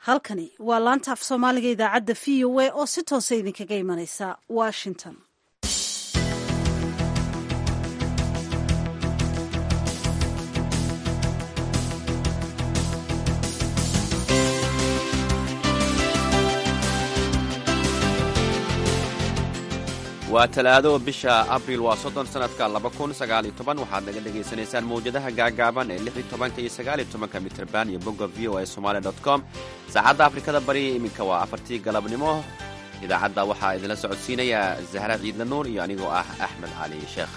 halkani waa laanta af soomaaliga idaacadda v o a oo si toosa idinkaga imanaysa washington waa talaado bisha abriil waa soddon sannadka laba kun sagaaliyo toban waxaad naga dhagaysanaysaan mawjadaha gaagaaban ee lix iyo tobanka iyo sagaaliyo tobanka mitrban iyo bogga v o a somaali dot com saacadda afrikada bariya iminka waa afartii galabnimo idaacadda waxaa idinla socodsiinaya zahra ciidla nuur iyo anigoo ah axmed cali sheekh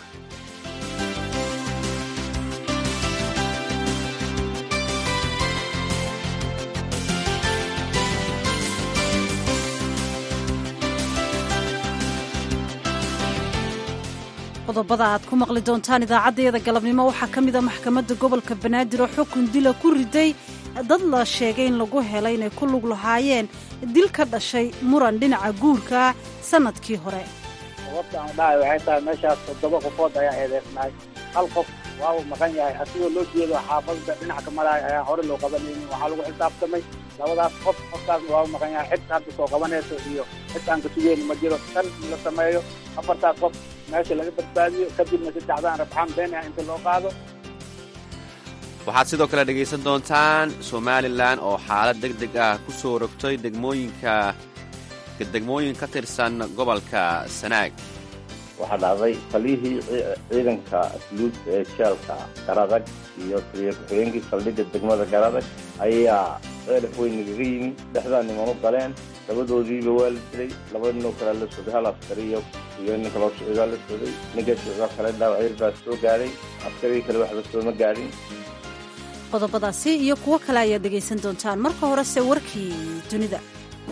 qodobada aad ku maqli doontaan idaacaddayada galabnimo waxaa ka mida maxkamadda gobolka banaadir oo xukun dila ku riday dad la sheegay in lagu helay inay ku lug lahaayeen dil ka dhashay muran dhinaca guurka sannadkii hore sababta aan dhahay waxay tahay meeshaas toddoba qofood ayaa eedeysnaay hal qof waa uu maqan yahay asigoo loo jeedo xaafadda dhinaca ka maraaya ayaa hore loo qabanaynin waxaa lagu xisaabtamay labadaas qof qofkaasna waa u maqan yahay xid hadda soo qabanayso iyo xid aan ka sugeyni ma jiro tan la sameeyo afartaas qof meesha laga badbaadiyo kadibna saddexdaan rabxaan been ah inta loo qaado waxaad sidoo kale dhegaysan doontaan somalilan oo xaalad deg deg ah ku soo rogtay degmooyinka degmooyin ka tirsan gobolka sanaag waxaa dhacday taliyihii ciidanka asluud ee jeelka garadag iyo taliya ku-xigeenkii saldhigga degmada garadag ayaa ceelaf weyn nagaga yimi dhexdaa niman u galeen labadoodiiba waa la dilay laba ninoo kalea la socday hal askari iyo iyo nin kaloo socdaa la socday ninka socdaa kale dhaawacyar baa soo gaadhay askarigii kale waxba sooma gaadhin qodobadaasi iyo kuwo kale ayaad dhegaysan doontaan marka horese warkii dunida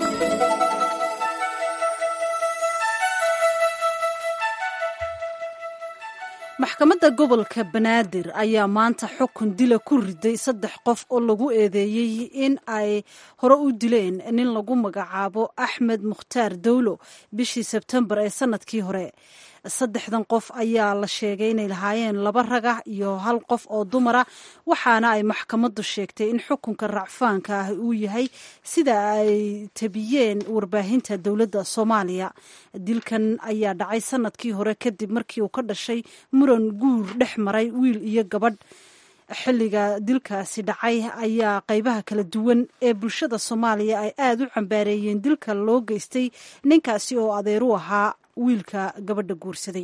maxkamadda gobolka banaadir ayaa maanta xukun dila ku riday saddex qof oo lagu eedeeyey in ay hore u dileen nin lagu magacaabo axmed mukhtaar dowlo bishii sebtembar ee sannadkii hore saddexdan qof ayaa la sheegay inay lahaayeen laba raga iyo hal qof oo dumara waxaana ay maxkamaddu sheegtay in xukunka racfaanka ah uu yahay sida ay tabiyeen warbaahinta dowladda soomaaliya dilkan ayaa dhacay sannadkii hore kadib markii uu ka dhashay muran guur dhex maray wiil iyo gabadh xilliga dilkaasi dhacay ayaa qaybaha kala duwan ee bulshada soomaaliya ay aada u cambaareeyeen dilka loo geystay ninkaasi oo adeer u ahaa wiilka gabadha guursaday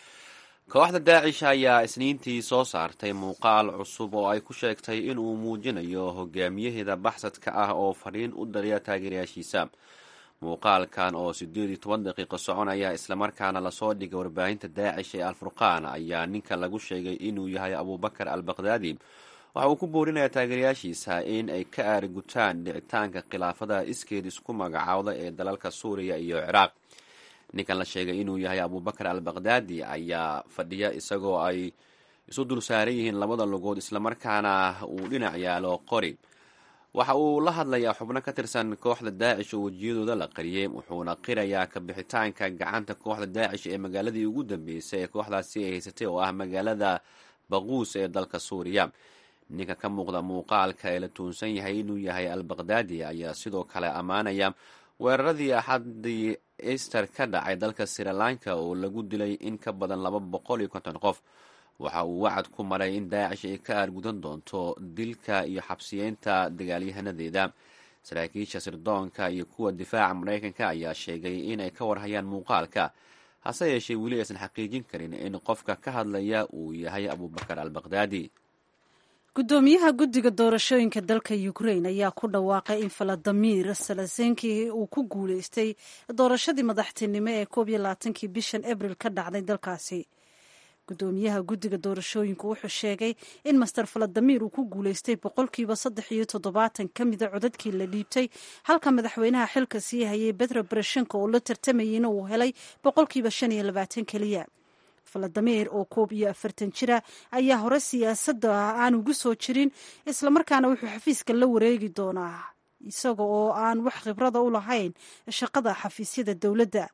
kooxda daacish ayaa isniintii soo saartay muuqaal cusub oo ay ku sheegtay inuu muujinayo hogaamiyaheeda baxsadka ah oo fadhiin u dariya taageerayaashiisa muuqaalkan oo siddeed iyo toban daqiiqo soconaya islamarkaana lasoo dhigay warbaahinta daacish ee alfurqaan ayaa ninka lagu sheegay inuu yahay abuubakar al bakdaadi waxa uu ku boorinayaa taageerayaashiisa in ay ka aarigutaan dhicitaanka khilaafada iskeed isku magacaawda ee dalalka suuriya iyo ciraaq ninkan la sheegay inuu yahay abuubakar al bakdaadi ayaa fadhiya isagoo ay isu dul saaran yihiin labada lugood islamarkaana uu dhinac yaalo qori waxa uu la hadlayaa xubno ka tirsan kooxda daacish oo wejiyadooda la qariyey wuxuuna qirayaa kabixitaanka gacanta kooxda daacish ee magaaladii ugu dambeysay ee kooxdaasi ay haysatay oo ah magaalada baquus ee dalka suuriya ninka ka muuqda muuqaalka ee la tuunsan yahay inuu yahay al bakdaadi ayaa sidoo kale ammaanaya weeraradii axadii easter ka dhacay dalka srilanka oo lagu dilay in ka badan laba boqol iyo konton qof waxa uu wacad ku maray in daacish ay ka aargudan doonto dilka iyo xabsiyeynta dagaalyahanadeeda saraakiisha sirdoonka iyo kuwa difaaca maraykanka ayaa sheegay inay ka warhayaan muuqaalka hase yeeshee weli aysan xaqiijin karin in qofka ka hadlaya uu yahay abuubakar al bakdaadi guddoomiyaha guddiga doorashooyinka dalka ukrain ayaa ku dhawaaqay in faladimir salasenki uu ku guuleystay doorashadii madaxtinimo ee koob iyo labaatankii bishan abril ka dhacday dalkaasi guddoomiyaha guddiga doorashooyinku wuxuu sheegay in master faladimir uu ku guuleystay boqolkiiba saddex iyo toddobaatan ka mida codadkii la dhiibtay halka madaxweynaha xilka sii hayay betro bereshenko oo la tartamayeyna uu helay boqolkiiba shan iyo labaatan keliya faladimir oo koob iyo afartan jira ayaa hore siyaasadda aan ugu soo jirin islamarkaana wuxuu xafiiska la wareegi doonaa isaga oo aan wax khibrada u lahayn shaqada xafiisyada dowladda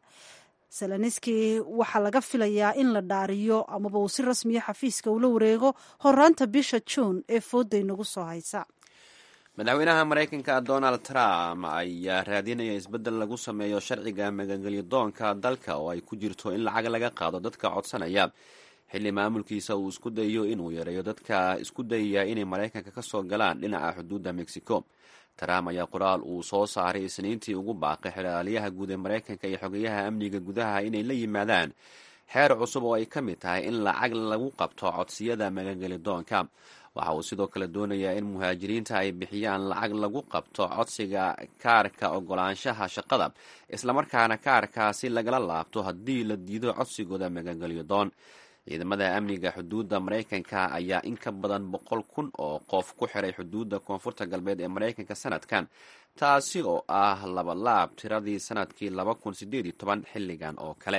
seleniski waxaa laga filayaa in la dhaariyo amaba uu si rasmiya xafiiska ula wareego horaanta bisha juun ee fooday nagu soo haysa madaxweynaha maraykanka donald trump ayaa raadinaya isbeddel lagu sameeyo sharciga magangelyo doonka dalka oo ay ku jirto in lacag laga qaado dadka codsanaya xilli maamulkiisa uu isku dayo inuu yareeyo dadka isku dayaya inay maraykanka ka soo galaan dhinaca xuduudda mexico trump ayaa qoraal uu soo saaray isniintii ugu baaqay xeraaliyaha guud ee maraykanka iyo xogeyaha amniga gudaha inay la yimaadaan xeer cusub oo ay ka mid tahay in lacag lagu qabto codsiyada magangeli doonka waxa uu sidoo kale doonayaa in muhaajiriinta ay bixiyaan lacag lagu qabto codsiga kaarka ogolaanshaha shaqada islamarkaana kaarkaasi lagala laabto haddii la diido codsigooda magangelyo doon ciidamada amniga xuduudda maraykanka ayaa in ka badan boqol kun oo qof ku xiray xuduudda koonfurta galbeed ee maraykanka sanadkan taasi oo ah labalaab tiradii sanadkii laba kun sideed iyo toban xilligan oo kale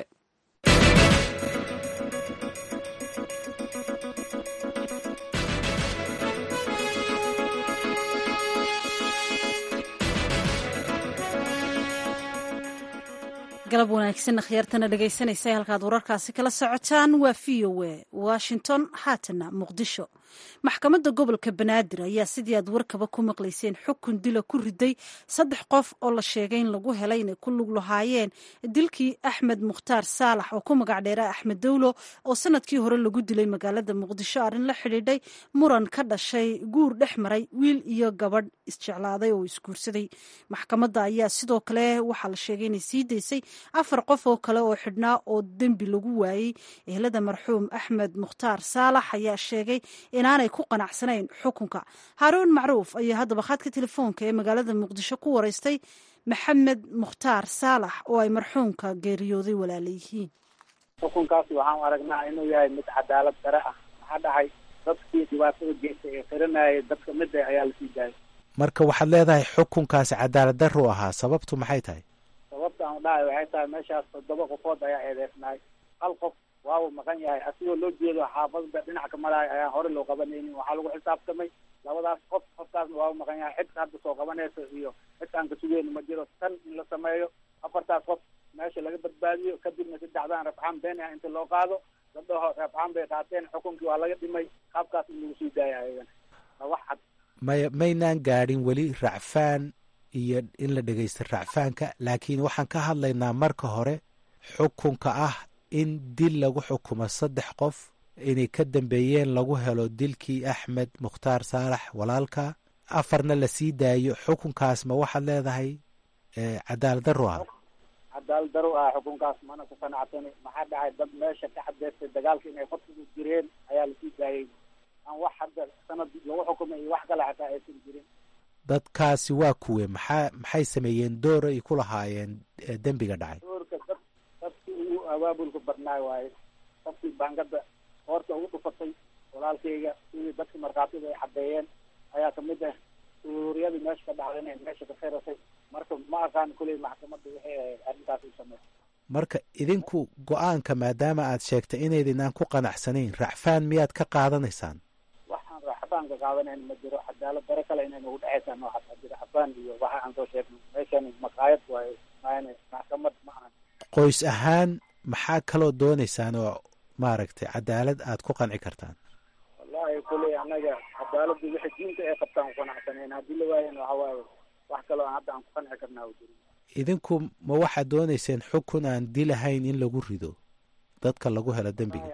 galab wanaagsan akhyaartana dhegaysanaysa halkaad wararkaasi kala socotaan waa v o a washington haatana muqdisho maxkamadda gobolka banaadir ayaa sidii aad warkaba ku maqlayseen xukun dila ku riday saddex qof oo la sheegay in lagu helay inay ku lug lahaayeen dilkii axmed mukhtaar saalax oo ku magac dheera axmed dowlo oo sanadkii hore lagu dilay magaalada muqdisho arrin la xidhiidhay muran ka dhashay guur dhex maray wiil iyo gabadh isjeclaaday oo isguursaday maxkamadda ayaa sidoo kale waxaa la sheegay inay sii daysay afar qof oo kale oo xidhnaa oo dembi lagu waayey ehlada marxuum axmed mukhtaar saalax ayaa sheegay inaanay ku qanacsanayn xukunka haaruun macruuf ayaa haddaba khadka telefoonka ee magaalada muqdisho ku waraystay maxamed mukhtaar saalax oo ay marxuumka geeriyooday walaala yihiin xukunkaasi waxaan aragnaa inuu yahay mid cadaalad dare ah maxaa dhacay dadkii dhibaatada geystay ee qiranayay dadka mida ayaa lasii daayay marka waxaad leedahay xukunkaasi cadaalad daru ahaa sababtu maxay tahay sababta aan dhahay waxay tahay meeshaas toddoba qofood ayaa eedeysnaay hal qof waabu maqan yahay asigoo loo jeedo xaafadda dhinac ka maraay ayaan hore loo qabanaynin waxaa lagu xisaabtamay labadaas qof qofkaasna waabu maqan yahay cid hadda soo qabanayso iyo cid aan ka sugeyno ma jiro tan in la sameeyo afartaas qof meesha laga badbaadiyo kadibna saddexdaan rafcaan been ah inta loo qaado la dhaho rafcaan bay qaateen xukunkii waa laga dhimay qaabkaas in lagu sii daaya ayagana waa wax cad maya maynaan gaadhin weli racfaan iyo in la dhegaysta racfaanka laakiin waxaan ka hadlaynaa marka hore xukunka ah in dil lagu xukumo saddex qof inay ka dambeeyeen lagu helo dilkii axmed mukhtaar saalax walaalka afarna la sii daayo xukunkaas ma waxaad leedahay cadaalad daro ah cadaalad daro ah xukunkaas mana ku qanacsani maxaa dhacay dad meesha ka cadeystay dagaalka inay qofkigu jireen ayaa lasii daayay aan wax hadda sanad lagu xukumay iyo wax kale xataa aysan jirin dadkaasi waa kuwe maxaa maxay sameeyeen door ay ku lahaayeen dembiga dhacay doorka dad dadkii ugu abaabulka badnaay waaye qofkii baangada hoorta ugu dhufatay walaalkayga sidii dadkii markhaatida ay caddeeyeen ayaa kamid ah suuriyadii meesha ka dhacday inay meesha ka khirasay marka ma aqaan kuley maxkamadda waxay ahayd arrintaas u sameey marka idinku go-aanka maadaama aad sheegtay inaydinaan ku qanacsanayn racfaan miyaad ka qaadanaysaan waxaan racfaan ka qaadanayn ma jiro cadaalad dare kale inay nagu dhexaysaan nooxataa jiro racfaan iyo waxa aan soo sheegnay meeshan maqaayad waaye maana maxkamad ma ahan qoys ahaan maxaa kaloo doonaysaan oo maaragtay cadaalad aad ku qanci kartaan wallahi kuley anaga cadaaladda wixii diinta ay qabtaan ku qanacsanayn haddii la waayan waxa waaye wax kaloo hadda aan ku qanci karnaa u jirin idinku ma waxaad doonayseen xukun aan dilahayn in lagu rido dadka lagu helo dembiga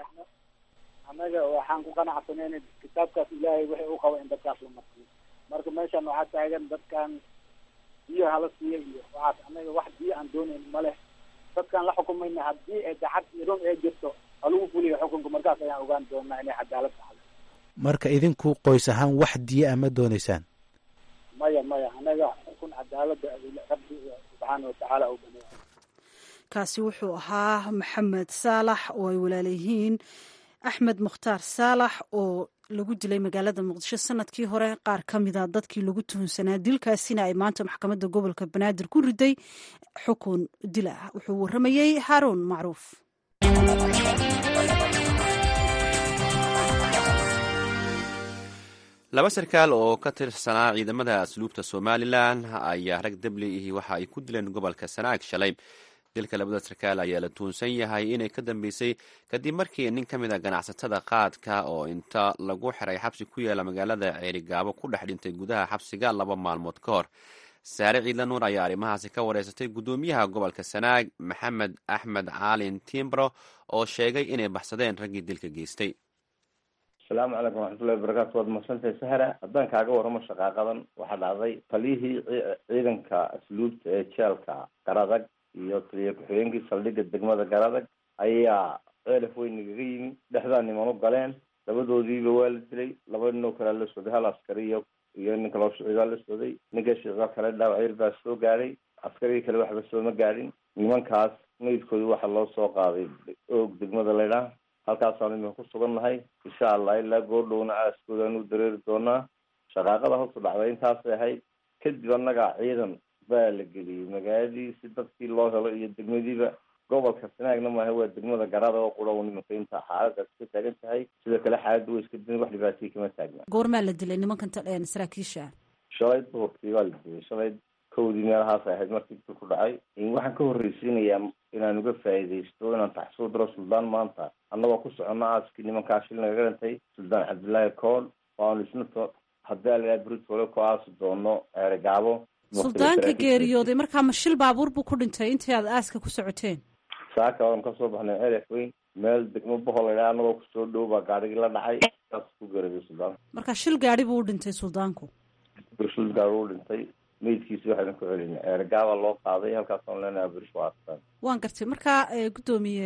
annaga waxaan ku qanacsanayn kitaabkaas ilaahay wixii u qaba in dadkaas la marsiyo marka meeshan waxaa taagan dadkan biyo hala siiya iyo waxaas annaga wax biyo aan doonayn ma leh dadkaan la xukumayna haddii ay daxad iyo run ee jirto halagu fuliyo xukunka markaas ayaan ogaan doonaa inay cadaalad taxdo marka idinku qoys ahaan wax diya a ma doonaysaan maya maya annaga xukun cadaalada rabbi subxaana watacaala u baneeya kaasi wuxuu ahaa maxamed saalax oo ay walaalayihiin axmed mukhtaar saalax oo lagu dilay magaalada muqdisho sanadkii hore qaar ka mida dadkii lagu tuhunsanaa dilkaasina ay maanta maxkamadda gobolka banaadir ku riday xukun dil ah wuxuu waramayey haaruun macruuf laba sarkaal oo ka tirsanaa ciidamada asluubta somalilan ayaa rag debli ihi waxa ay ku dileen gobolka sanaag shalay dilka labada sarkaal ayaa la tuunsan yahay inay ka dambeysay kadib markii nin ka mid a ganacsatada qaadka oo inta lagu xiray xabsi ku yaala magaalada ceerigaabo ku dhex dhintay gudaha xabsiga laba maalmood ka hor saare ciidla nuur ayaa arrimahaasi ka wareysatay guddoomiyaha gobolka sanaag maxamed axmed caalin timbro oo sheegay inay baxsadeen raggii dilka geystay asalaamu calaykum waraxmatullahi wabarakaatu waad mahadsantahay sahra haddaan kaaga warramo shaqaaqadan waxaa dhacday taliyihii ciidanka asluubta ee jeelka garadag iyo taliya ku-xigeenkii saldhigga degmada garadag ayaa ceelaf weyn nagaga yimi dhexdaa niman u galeen labadoodiiba waa la dilay laba ninoo kalea la socday hal askari iyo iyo nin kaloo shiciibaa la socday ninka shiciibaa kale dhaawacyar baa soo gaadhay askarigii kale waxba sooma gaadhin nimankaas meydkooda waxaa loo soo qaaday oog degmada laydhaah halkaasaan imika ku sugan nahay insha allah ilaa goordhowna aaskoodaanu dareeri doonaa shaqaaqada hoosu dhacday intaasay ahayd kadib annaga ciidan baa la geliyey magaaladii si dadkii loo helo iyo degmadiiba gobolka sanaagna maaha waa degmada garada oo qura nimanka inta xaaladaas ka taagan tahay sidoo kale xaaladda way iska din wax dhibaatay kama taagna goormaa la dilay nimankan saraakiisha shalay duhurkii baa la dilay shalay kowdii meelahaas ahayd markii dil ku dhacay waxaan ka horreysiinayaa inaan uga faa'iidaysto inaan taxsuub diro suldaan maanta annagoo ku socono aaskii nimankaa shil nagaga dhintay suldaan cabdullaahi kool waanu isna haddii alaha britole ku aasi doono eregaabo suldaanka geeriyooday markaa ma shil baabuur buu ku dhintay intii aad aaska ku socoteen saaka waanu kasoo baxnay ceref weyn meel degmo bohol laydhaha annagoo kusoo dhow baa gaadhigii la dhacay saas ku geeriday suldaanka marka shil gaadhi buu u dhintay suldaanku shil gaadhi u dhintay meydkiisi waxaynu ku celinay eergaaba loo qaaday halkaasaan leenaha berish waa astaan waan gartay markaa guddoomiye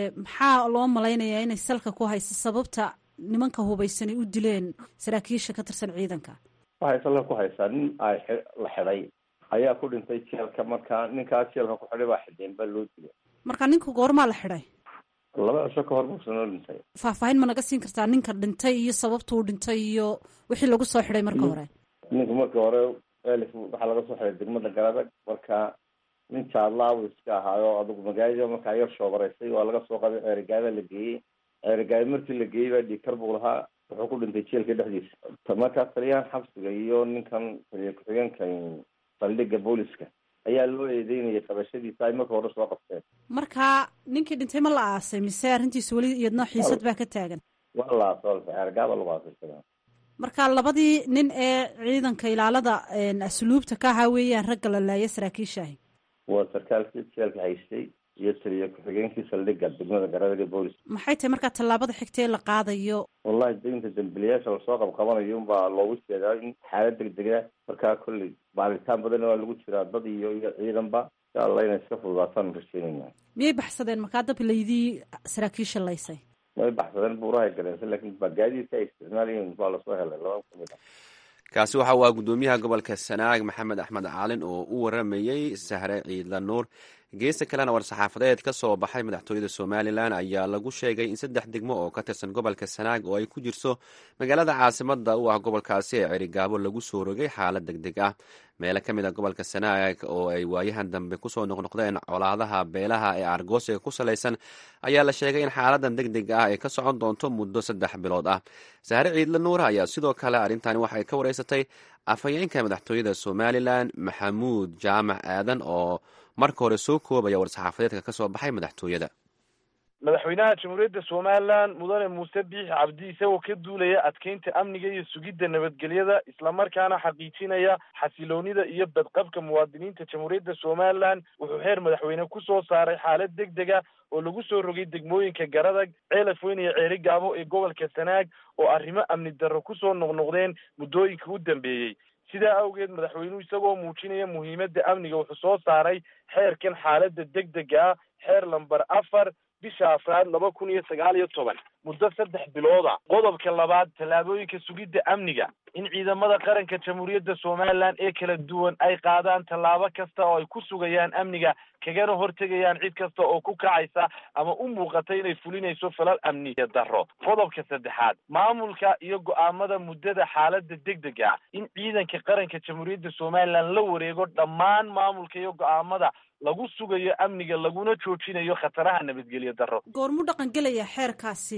maxaa loo malaynayaa inay salka ku hayso sababta nimanka hubaysanay u dileen saraakiisha ka tirsan ciidanka waxay salka ku haysaa nin ay la xidhay ayaa ku dhintay jeelka markaa ninkaa jeelka ku xidhay baa xidheen baa loo dilay marka ninka goormaa la xidhay laba cisho ka hor buusa noo dhintay faahfaahin ma naga siin kartaa ninka dhintay iyo sababtuu dhintay iyo wixii lagu soo xidhay marka hore ninka marka hore elif waxaa laga soo xiday degmada garadag marka nin jaadlaabu iska ahaayo adigu magaalada markaa yar shoobaraysay waa laga soo qaday ceerigaada la geeyey ceerigaada markii la geeyey baa dhiikar buu lahaa wuxuu ku dhintay jeelka dhexdiisa markaa taliyahan xabsiga iyo ninkan taliya ku-xigeenkan saldhigga booliska ayaa loo eedeynayay qabashadiisa ay marka hore soo qabteen marka ninkii dhintay ma la aasay mise arrintiisa weli iyadna xiisad baa ka taagan waa la aasay ceerigaada lagu aasay marka labadii nin ee ciidanka ilaalada asluubta ka ahaa weeyaan ragga la laaya saraakiishaahi waa sarkaalkii jeelka haystay iyo taliya ku-xigeenkii saldhigga degmada garadega boolis maxay tahay markaa tallaabada xigta ee la qaadayo wallahi deynta dambiliyaasha lasoo qabqabanayo unbaa loogu jeedaa in xaalad degdega markaa kolley baaritaan badanna waa lagu jiraa dad iyo iyo ciidanba insha allah inay iska fududaataan rajeynayna miyay baxsadeen markaa dab laydii saraakiisha laysay way baxsadeen buurahay galeensa laakiin gaadiidka ay isticmaalayeen baa lasoo helay laba kamid ah kaasi waxa uu ah guddoomiyaha gobolka sanaag maxamed axmed caalin oo u waramayey sahre ciidla nuur geesta kalena war-saxaafadeed ka soo baxay madaxtooyada somalilan ayaa lagu sheegay in saddex degmo oo ka tirsan gobolka sanaag oo ay ku jirto magaalada caasimada u ah gobolkaasi ee cerigaabo lagu soo rogay xaalad deg deg ah meelo ka mid a gobolka sanaag oo ay waayahan dambe kusoo noqnoqdeen colaadaha beelaha ee argoosiga ku salaysan ayaa la sheegay in xaaladan deg deg ah ay ka socon doonto muddo saddex bilood ah sahre ciidla nuur ayaa sidoo kale arrintani waxay ka wareysatay afhayeenka madaxtooyada somalilan maxamuud jaamac aadan oo marka hore soo koobaya war-saxaafadeedka ka soo baxay madaxtooyada madaxweynaha jamhuuriyadda somalilan mudane muuse biixi cabdi isagoo ka duulaya adkeynta amniga iyo sugidda nabadgelyada islamarkaana xaqiijinaya xasiloonida iyo badqabka muwaadiniinta jamhuuriyadda somalilan wuxuu heer madaxweyne ku soo saaray xaalad deg dega oo lagu soo rogay degmooyinka garadag ceelaf weyn iyo ceeri gaabo ee gobolka sanaag oo arrimo amni darro kusoo noqnoqdeen muddooyinka u dambeeyey sidaa awgeed madaxweynuhu isagoo muujinaya muhiimadda amniga wuxuu soo saaray xeerkan xaaladda deg dega ah xeer lamber afar bisha afraad laba kun iyo sagaal iyo toban muddo saddex bilooda qodobka labaad tallaabooyinka sugidda amniga in ciidamada qaranka jamhuuriyadda somalilan ee kala duwan ay qaadaan tallaabo kasta oo ay ku sugayaan amniga kagana hortegayaan cid kasta oo ku kacaysa ama u muuqata inay fulinayso falal amniya darro qodobka saddexaad maamulka iyo go-aamada muddada xaaladda deg dega in ciidanka qaranka jamhuuriyadda somalilan la wareego dhammaan maamulka iyo go-aamada lagu sugayo amniga laguna joojinayo khataraha nabadgelyo darro goormuu dhaqan gelaya xeerkaasi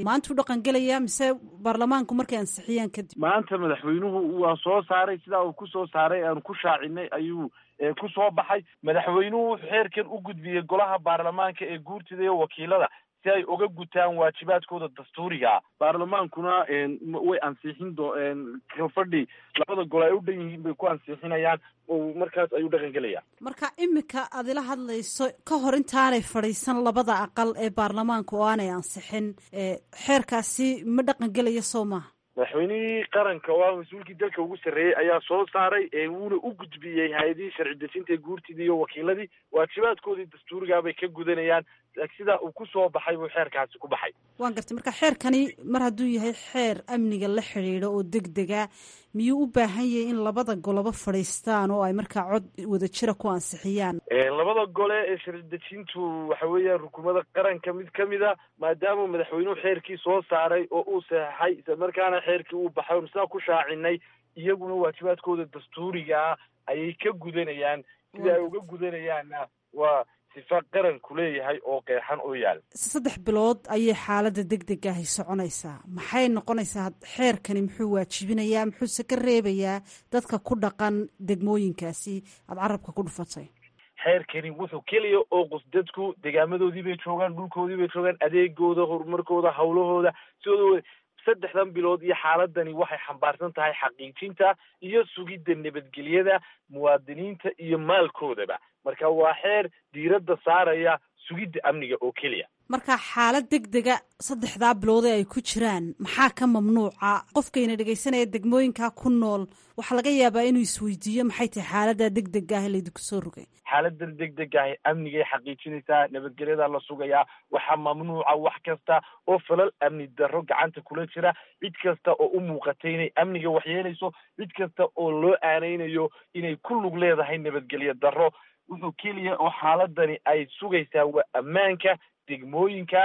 maantuu dhaqan gelaya mise baarlamaanku markay ansixiyaan kadib maanta madaxweynuhu waa soo saaray sidaa uu ku soo saaray aanu ku shaacinay ayuu ku soo baxay madaxweynuhu wuxuu xeerkan u gudbiyey golaha baarlamaanka ee guurtida iyo wakiilada si ay uga gutaan waajibaadkooda dastuuriga baarlamaankuna way ansixin do kalfadhi labada gol ay u dhan yihiin bay ku ansixinayaan oo markaas ayuu dhaqan gelaya marka imika aad ila hadlayso ka hor intaanay fadhiisan labada aqal ee baarlamaanka oo aanay ansixin xeerkaasi ma dhaqan gelaya soo maaha madaxweynihii qaranka oo ah mas-uulkii dalka ugu sarreeyey ayaa soo saaray wuuna u gudbiyey hay-adihii sharci dejinta ee guurtidii iyo wakiiladii waajibaadkoodii dastuurigaabay ka gudanayaan sidaa uu ku soo baxay buu xeerkaasi ku baxay waan gartay marka xeerkani mar hadduu yahay xeer amniga la xidhiidho oo deg dega miyuu u baahan yahay in labada goloba fadhiistaan oo ay markaa cod wada jira ku ansixiyaan labada gole ee sharci dejintu waxa weeyaan rukumada qaranka mid ka mid a maadaama madaxweynuhu xeerkii soo saaray oo uu saxeixay isla markaana xeerkii uu baxay oon sidaa ku shaacinay iyaguna waajibaadkooda dastuurigaa ayay ka gudanayaan sida ay uga gudanayaanna waa sifa qaranku leeyahay oo qeexan oo yaal saddex bilood ayay xaaladda deg deg ahi soconaysaa maxay noqonaysaa xeerkani muxuu waajibinayaa muxuuse ka reebayaa dadka ku dhaqan degmooyinkaasi aada carabka ku dhufatay xeerkani wuxuu keliya oo qus dadku degaamadoodii bay joogaan dhulkoodii bay joogaan adeegooda horumarkooda hawlahooda sidooda saddexdan bilood iyo xaaladani waxay xambaarsan tahay xaqiijinta iyo sugidda nabadgelyada muwaadiniinta iyo maalkoodaba marka waa xeer diiradda saaraya sugidda amniga oo keliya marka xaalad deg dega saddexdaa bilood ee ay ku jiraan maxaa ka mamnuuca qofkayna dhegaysanaya degmooyinkaa ku nool waxaa laga yaabaa inuu isweydiiyo maxay tahay xaaladda deg deg ah laydinku soo rogay xaaladan deg deg ahi amnigay xaqiijinaysaa nabadgelyada la sugayaa waxaa mamnuuca wax kasta oo falal amni darro gacanta kula jira cid kasta oo u muuqatay inay amniga waxyeelayso cid kasta oo loo aanaynayo inay ku lug leedahay nabadgelyo darro wuxuu keliya oo xaaladani ay sugaysaa waa ammaanka degmooyinka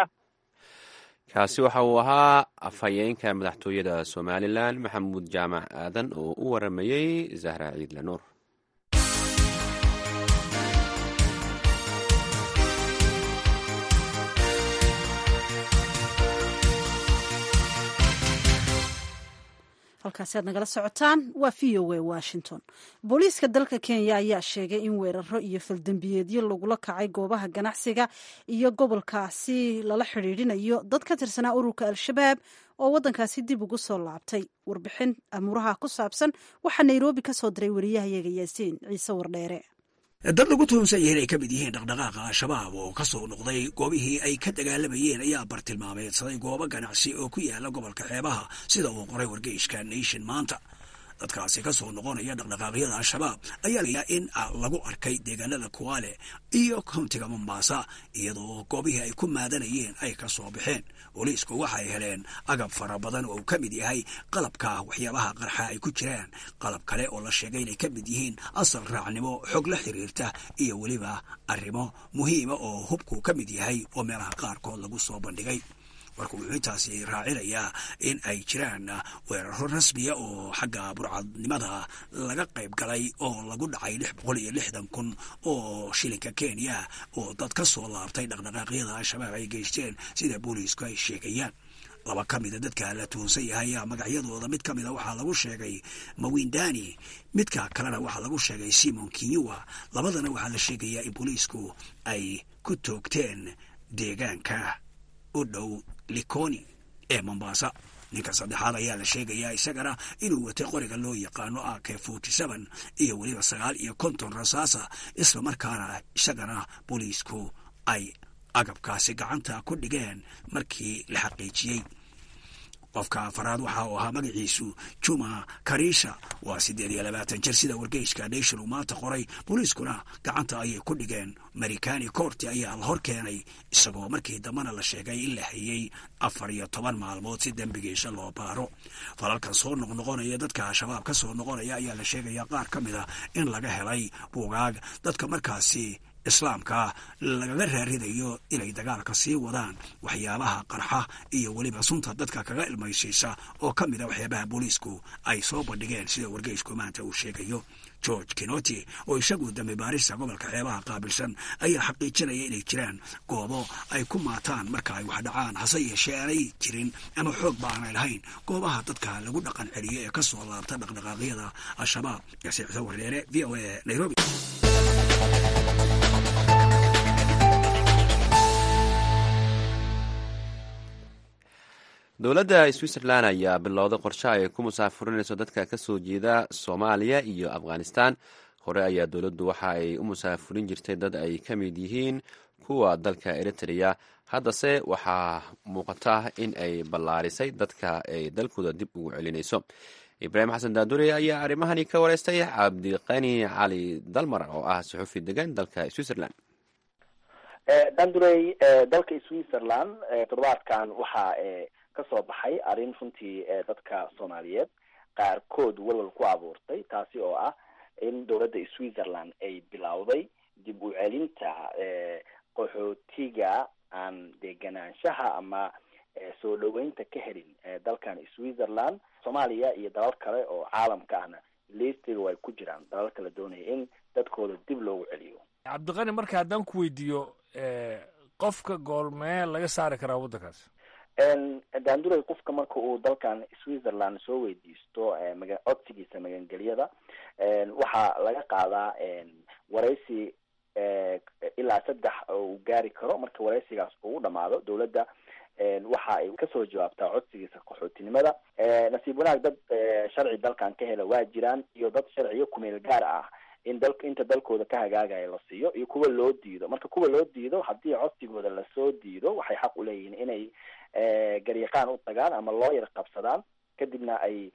kaasi waxa uu ahaa afhayeenka madaxtooyada somalilan maxamuud jaamac aadan oo u waramayey zahra ciidle nuur halkaasi aad nagala socotaan waa v o a washington booliiska dalka kenya ayaa sheegay in weeraro iyo faldembiyeedyo lagula kacay goobaha ganacsiga iyo gobolkaasi lala xidhiidhinayo dad ka tirsanaa ururka al-shabaab oo waddankaasi dib ugu soo laabtay warbixin amuuraha ku saabsan waxaa nairobi ka soo diray wariyahayaga yaasiin ciise wardheere dad lagu tuhunsan yahay inay ka mid yihiin dhaqdhaqaaqa al-shabaab oo ka soo noqday goobihii ay ka dagaalamayeen ayaa bartilmaameedsaday goobo ganacsi oo ku yaala gobolka xeebaha sida uu qoray wargeyshka nation maanta dadkaasi ka soo noqonaya dhaqdhaqaaqyada al-shabaab ayaa layaa in lagu arkay deegaanada kuwaale iyo kowntiga mombaasa iyadoo goobihii ay ku maadanayeen ay ka soo baxeen booliisku waxay heleen agab fara badan oo uu ka mid yahay qalabka waxyaabaha qarxa ay ku jiraan qalab kale oo la sheegay inay ka mid yihiin asal raacnimo xog la xiriirta iyo weliba arrimo muhiima oo hubku ka mid yahay oo meelaha qaarkood lagu soo bandhigay marka wuxuu intaasi raacinayaa in ay jiraan weeraro rasmiya oo xagga burcadnimada laga qayb galay oo lagu dhacay lix boqol iyo lixdan kun oo shilinka kenya oo dad ka soo laabtay dhaqdhaqaaqyada al-shabaab ay geysteen sida booliisku ay sheegayaan laba ka mida dadka la tuhunsan yahay ayaa magacyadooda mid ka mida waxaa lagu sheegay mawindani midka kalena waxaa lagu sheegay simon kinyua labadana waxaa la sheegayaa in booliisku ay ku toogteen deegaanka u dhow likoni ee mombasa ninka saddexaad ayaa la sheegayaa isagana inuu watay qoriga loo yaqaano a k forty seven iyo weliba sagaal iyo konton rasaasa isla markaana isagana booliisku ay agabkaasi gacanta ku dhigeen markii la xaqiijiyey qofka afaraad waxa uu ahaa magaciisu juma karisha waa siddeed iyo labaatan jir sida wargeyska nation uu maanta qoray booliiskuna gacanta ayay ku dhigeen marikani coorti ayaa la hor keenay isagoo markii dambena la sheegay in la hayey afar iyo toban maalmood si dembigiisa loo baaro falalkan soo noqnoqonaya dadka al-shabaab ka soo noqonaya ayaa la sheegaya qaar ka mid a in laga helay buugaag dadka markaasi islaamka lagaga raaridayo inay dagaalka sii wadaan waxyaabaha qarxa iyo weliba sunta dadka kaga ilmaysiisa oo ka mid a waxyaabaha booliisku ay soo bandhigeen sida wargeysku maanta uu sheegayo george kinoti oo isagu dambi baarista gobolka xeebaha qaabilsan ayaa xaqiijinaya inay jiraan goobo ay ku maataan marka ay wax dhacaan hase yeeshee aanay jirin ama xoog ba aanay lahayn goobaha dadka lagu dhaqan celiyo ee ka soo laabta dhaqdhaqaaqyada al-shabaab yasiicsa wardheere v o a nairobi dowladda switzerland ayaa bilowday qorshe ay ku musaafurinayso dadka ka soo jeeda soomaaliya iyo afghanistan hore ayaa dowladdu waxa ay u musaafurin jirtay dad ay ka mid yihiin kuwa dalka eritrea haddase waxaa muuqata in ay ballaarisay dadka ay dalkooda dib ugu celinayso ibraahim xasan daadure ayaa arrimahani ka wareystay cabdiqani cali dalmar oo ah suxufi degan dalka switzerland dandurey dalka switzerland toddobaadkan waxaa kasoo baxay arrin runtii dadka soomaaliyeed qaarkood walwal ku abuurtay taasi oo ah in dowladda switzerland ay bilowday dib u celinta qaxootiga aan deganaanshaha ama soo dhaweynta ka helin dalkan switzerland soomaaliya iyo dalal kale oo caalamka ahna listiga way ku jiraan dalal kala doonaya in dadkooda dib loogu celiyo cabdiqani marka haddaan ku weydiiyo qofka goormee laga saari karaa waddankaas daanduray qofka marka uu dalkan switzerland soo weydiisto maga codsigiisa magangelyada waxaa laga qaadaa waraysi ilaa saddex uu gaari karo marka waraysigaas uu dhamaado dowladda waxa ay kasoo jawaabtaa codsigiisa qaxootinimada nasiib wanaag dad sharci dalkan ka hela waa jiraan iyo dad sharciyo kumeel gaar ah in dal inta dalkooda ka hagaagaya la siiyo iyo kuwa loo diido marka kuwa loo diido haddii codsigooda lasoo diido waxay xaq uleeyihiin inay garyaqaan u tagaan ama looyar qabsadaan kadibna ay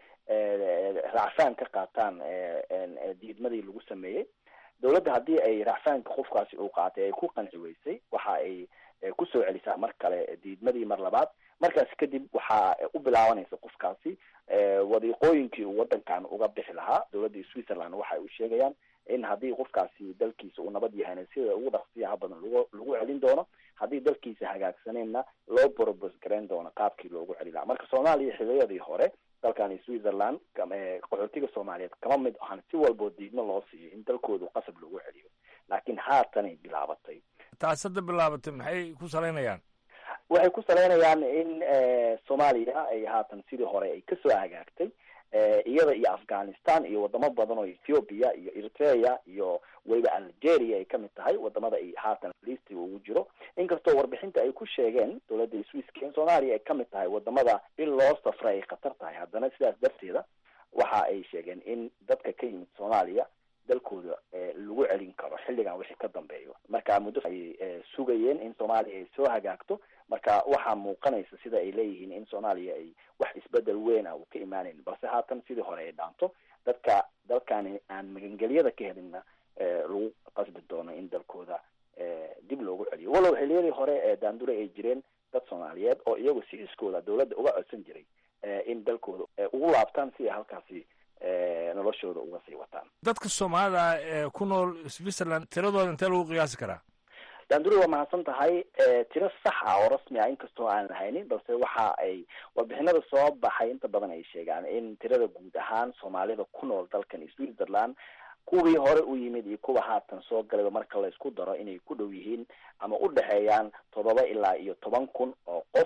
racfaan ka qaataan diidmadii lagu sameeyey dowladda haddii ay racfaanka qofkaasi uu qaatay ay ku qanci weysay waxa ay kusoo celisaa mar kale diidmadii mar labaad markaas kadib waxaa u bilaabanaysa qofkaasi wadiiqooyinkii uu wadankan uga bixi lahaa dowladda switzerland waxa ay u sheegayaan in haddii qofkaasi dalkiisa uu nabad yahayna sida ugu dhaqsiyaha badan lagu lagu celin doono haddii dalkiisa hagaagsaneenna loo borobos garayn doono qaabkii loogu celi lahaa marka soomaaliya xiliyadii hore dalkan switzerland qaxootiga soomaaliyeed kama mid ahan si walboo diidmo loo siiyo in dalkoodu qasab lagu celiyo laakiin haatanay bilaabatay taas hadda bilaabatay maxay ku salaynayaan waxay ku salaynayaan in soomaaliya ay haatan sidii hore ay kasoo hagaagtay iyada iyo afghanistan iyo wadamo badan oo ethiopia iyo eritrea iyo weliba algeria ay kamid tahay wadamada ay haatan listiga ugu jiro inkastoo warbixinta ay ku sheegeen dowladda swisska in soomaaliya ay kamid tahay wadamada in loo safra ay khatar tahay haddana sidaas darteeda waxa ay sheegeen in dadka ka yimid soomaaliya dalkooda lagu celin karo xilligan wixii ka dambeeyo marka muddo ay sugayeen in soomaaliya ay soo hagaagto marka waxaa muuqanaysa sida ay leeyihiin in soomaaliya ay wax isbedel weyn ah uu ka imaanayn balse haatan sidii hore ay dhaanto dadka dalkani aan magangelyada ka helinna lagu qasbi doono in dalkooda dib loogu celiyo walow xiliyadii hore ee daandure ay jireen dad soomaaliyeed oo iyagu si iskooda dowladda uga codsan jiray in dalkooda ugu laabtaan si ay halkaasi noloshooda uga sii wataan dadka soomaalida ee ku nool switzerland tiradooda intee lagu qiyaasi karaa daanduri waa mahadsan tahay tiro sax ah oo rasmi ah inkastoo aan lahaynin balse waxa ay warbixinada soo baxay inta badan ay sheegaan in tirada guud ahaan soomaalida ku nool dalkan switzerland kuwii hore u yimid iyo kuwa haatan soo galayba marka la isku daro inay ku dhow yihiin ama u dhexeeyaan toddoba ilaa iyo toban kun oo qof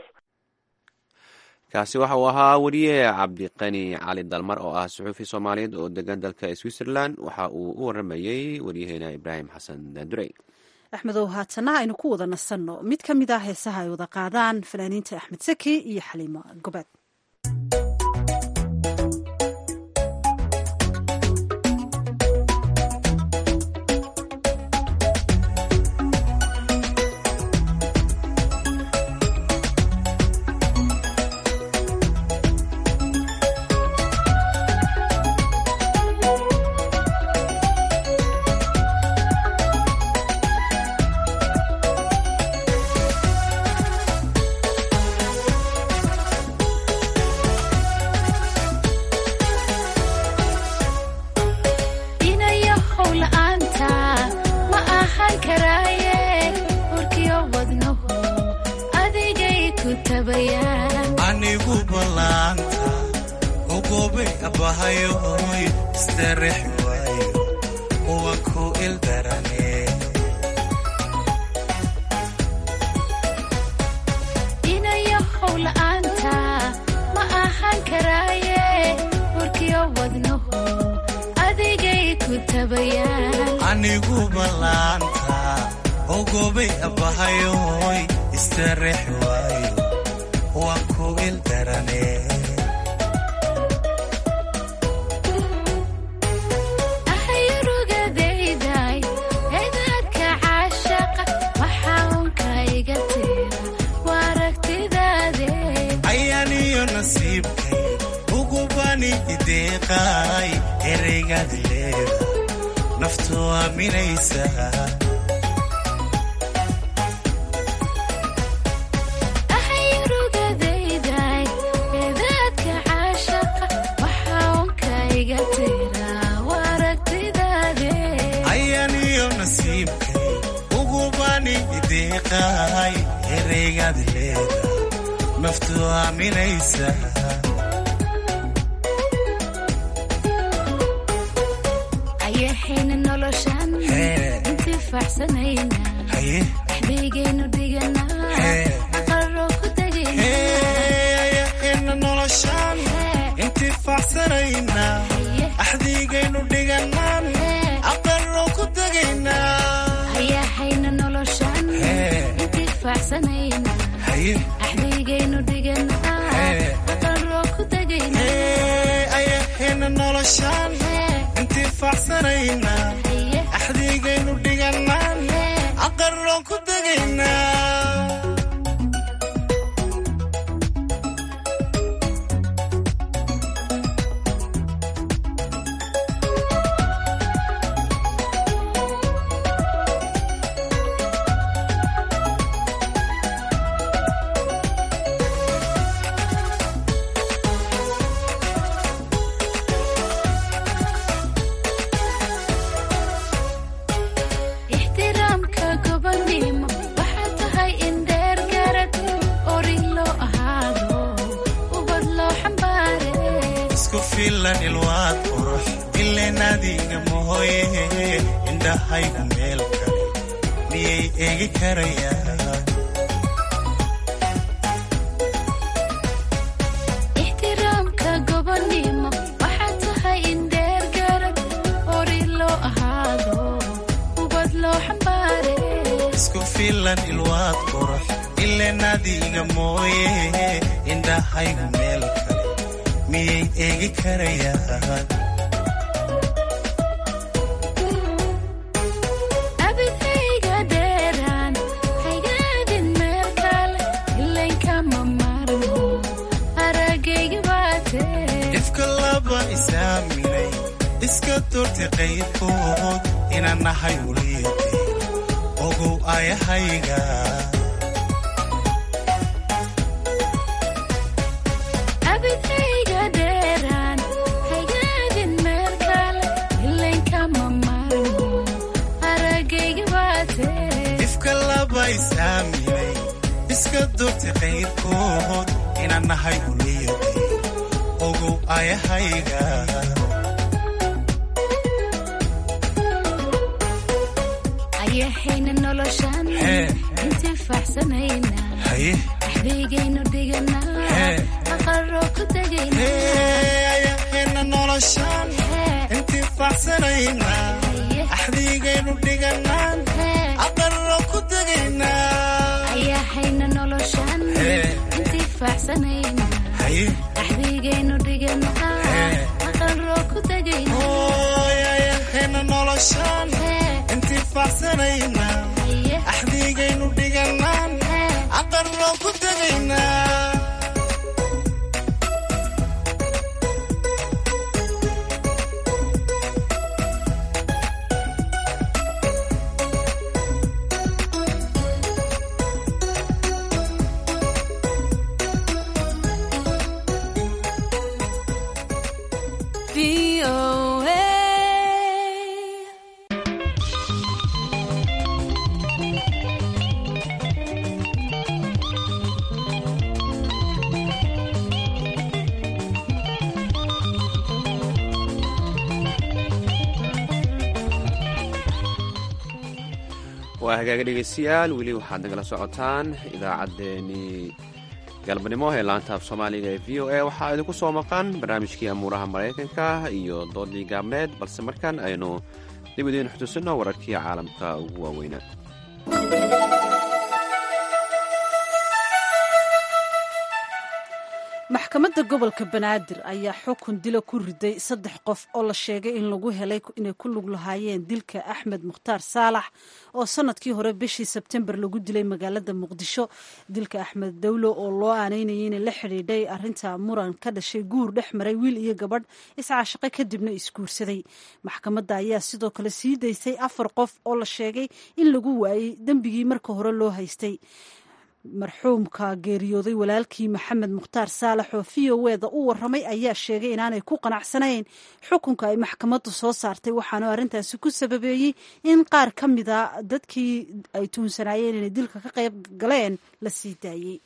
kaasi waxa uu ahaa weriye cabdiqani cali dalmar oo ah suxuufi soomaaliyeed oo degan dalka switzerland waxa uu u waramayey waryaheena ibraahim xasan daandurey axmedow haatana aynu ku wada nasanno mid ka mid ah heesaha ay wada qaadaan fanaaniinta axmed saki iyo xaliimo gobaad anigu ballaanta ogobe abahayo oy istarex waayo goobayaan anigu ballaanta ogobay abbahayoy istareex waayo waa ku ildarane ahayurugadayday eedaadka caashaqa waxaa unka iga tira waa aragtidaade ayaaniyo nasiibkay ugubani ideeqaay ereygaad leeda naftu aaminaysa ahayurugadayday eedaadka caashaqa waxaa unka iga tira waa aragtidaade ayaaniyo nasiibkay ugubani ideeqaay ereygaad leeda naftu aaminaysa ayaxayna noloshan Hee. intifaacsanayna haye waxbaygaynu dhiganaa Hee. aqaroo ku tegayna ayaxayna noloshaan intifaacsanayna axdiigaynu dhiganaan aqaloo ku tegaynaa ayaxayna noloshan Hee. intifaacsanayna haye axbaygaynu dhiganaa Hee. aqaroo ku tegayna ayaxayna noloshaan intifaacsanayna axdiigaynu dhiganaan aqaloo ku tegaynaa ixtiraamka gobonimo waxaa tahay in dheer garad ori loo ahaado ubad loo xambaare isku filan ilwaad qurux ileen adiga mahoye indhahaygu meel kale miyay eegi karayaan ixtiraamka gobonimo waxaa tahay in dheer garad ori loo ahaado ubad loo xambaare isku filan ilwaad qurux ileen adiga mooye indhahaygu meel kale miyay eegi karayaan abidayga dheeraan haygaadin meel kale ilankama marmo aragayga baatee ifka laba isaaminay iska doortay qayrkood inaan nahay uliyadee ogow ayahayga abidayga dheeraan haygaadin meel kale ilankama marmo aragayga baatee ifka laba isaaminay iska doortay qayrkood inaan nahay uliyadee ogow ayahayga ayaxayna noloshan Hee. intifaacsanayna haye axbaygaynu dhiganaa Hee. aqaroo ku tegayna ayaxayna noloshaan intifaacsanayna axdiigaynu dhiganaan aqaloo ku tegaynaa ayaxayna noloshan Hee. intifaacsanayna haye axbaygaynu dhiganaa Hee. aqaroo ku tegayna ayaxayna noloshaan intifaacsanayna axdiigaynu dhiganaan aqaloo ku tegaynaa waa hagaaga dhegeystayaal weli waxaad nagala socotaan idaacaddeenii galbanimo ee laanta af soomaaliga ee v o a waxaa idinku soo maqan barnaamijkii amuuraha maraykanka iyo doodii gaabneed balse markan aynu dib idiin xutusino wararkii caalamka ugu waaweynaa maxkamadda gobolka banaadir ayaa xukun dila ku riday saddex qof oo la sheegay in lagu helay inay ku lug lahaayeen dilka axmed mukhtaar saalax oo sanadkii hore bishii sebtembar lagu dilay magaalada muqdisho dilka axmed dawlo oo loo aanaynayay inay la xidhiidhay arinta muran ka dhashay guur dhex maray wiil iyo gabadh iscaashaqe kadibna isguursaday maxkamadda ayaa sidoo kale sii daysay afar qof oo la sheegay in lagu waayey dembigii marka hore loo haystay marxuumka geeriyooday walaalkii maxamed mukhtaar saalax oo v o eda u waramay ayaa sheegay inaanay ku qanacsanayn xukunka ay maxkamaddu soo saartay waxaanu arrintaasi ku sababeeyey in qaar ka mida dadkii ay tuunsanaayeen inay dilka ka qayb galeen la sii daayey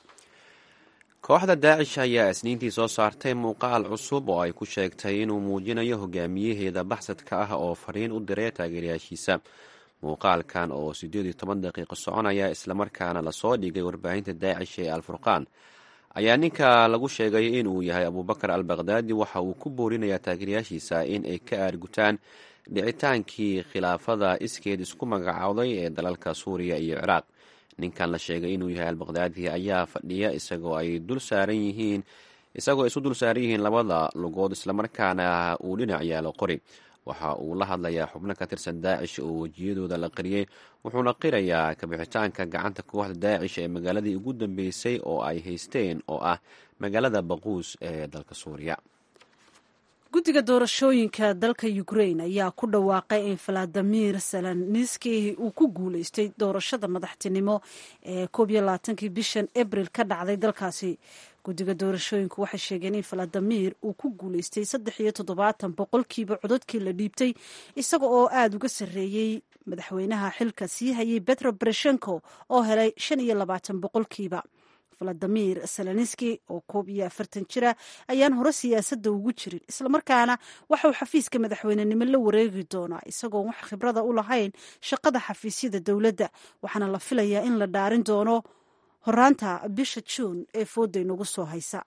kooxda daacish ayaa isniintii soo saartay muuqaal cusub oo ay ku sheegtay inuu muujinayo hogaamiyaheeda baxsadka ah oo fariin u diray taageerayaashiisa muuqaalkan oo siddeed iyo toban daqiiqo soconaya islamarkaana lasoo dhigay warbaahinta daacish ee alfurqaan ayaa ninka lagu sheegay inuu yahay abubakar al bakdaadi waxa uu ku boorinayaa taageerayaashiisa in ay ka aargutaan dhicitaankii khilaafada iskeed isku magacowday ee dalalka suuriya iyo ciraaq ninkan la sheegay inuu yahay albakdaadi ayaa fadhiya isagoo ay dul saaran yihiin isagoo isu dul saaran yihiin labada lugood islamarkaana uu dhinac yaalo qori waxa uu la hadlayaa xubno ka tirsan daacish oo wejiyadooda la qariyey wuxuuna qirayaa kabixitaanka gacanta kooxda daacish ee magaaladii ugu dambeysay oo ay haysteen oo ah magaalada baquus ee dalka suuriya guddiga doorashooyinka dalka ukrain ayaa ku dhawaaqay in valadimir zelenski uu ku guuleystay doorashada madaxtinimo ee koob iyo labaatankii bishan abril ka dhacday dalkaasi guddiga doorashooyinku waxay sheegeen in valadimir uu ku guuleystay saddex iyo toddobaatan boqolkiiba cododkii la dhiibtay isaga oo aada uga sarreeyey madaxweynaha xilka sii hayay betro bereshenko oo helay shan iyo labaatan boqolkiiba valadimir zelenski oo koob iyo afartan jira ayaan hore siyaasadda ugu jirin islamarkaana waxauu xafiiska madaxweynenimo la wareegi doonaa isagoon wax khibrada u lahayn shaqada xafiisyada dowladda waxaana la filayaa in la dhaarin doono horaanta bisha juun ee fooda inagu soo haysa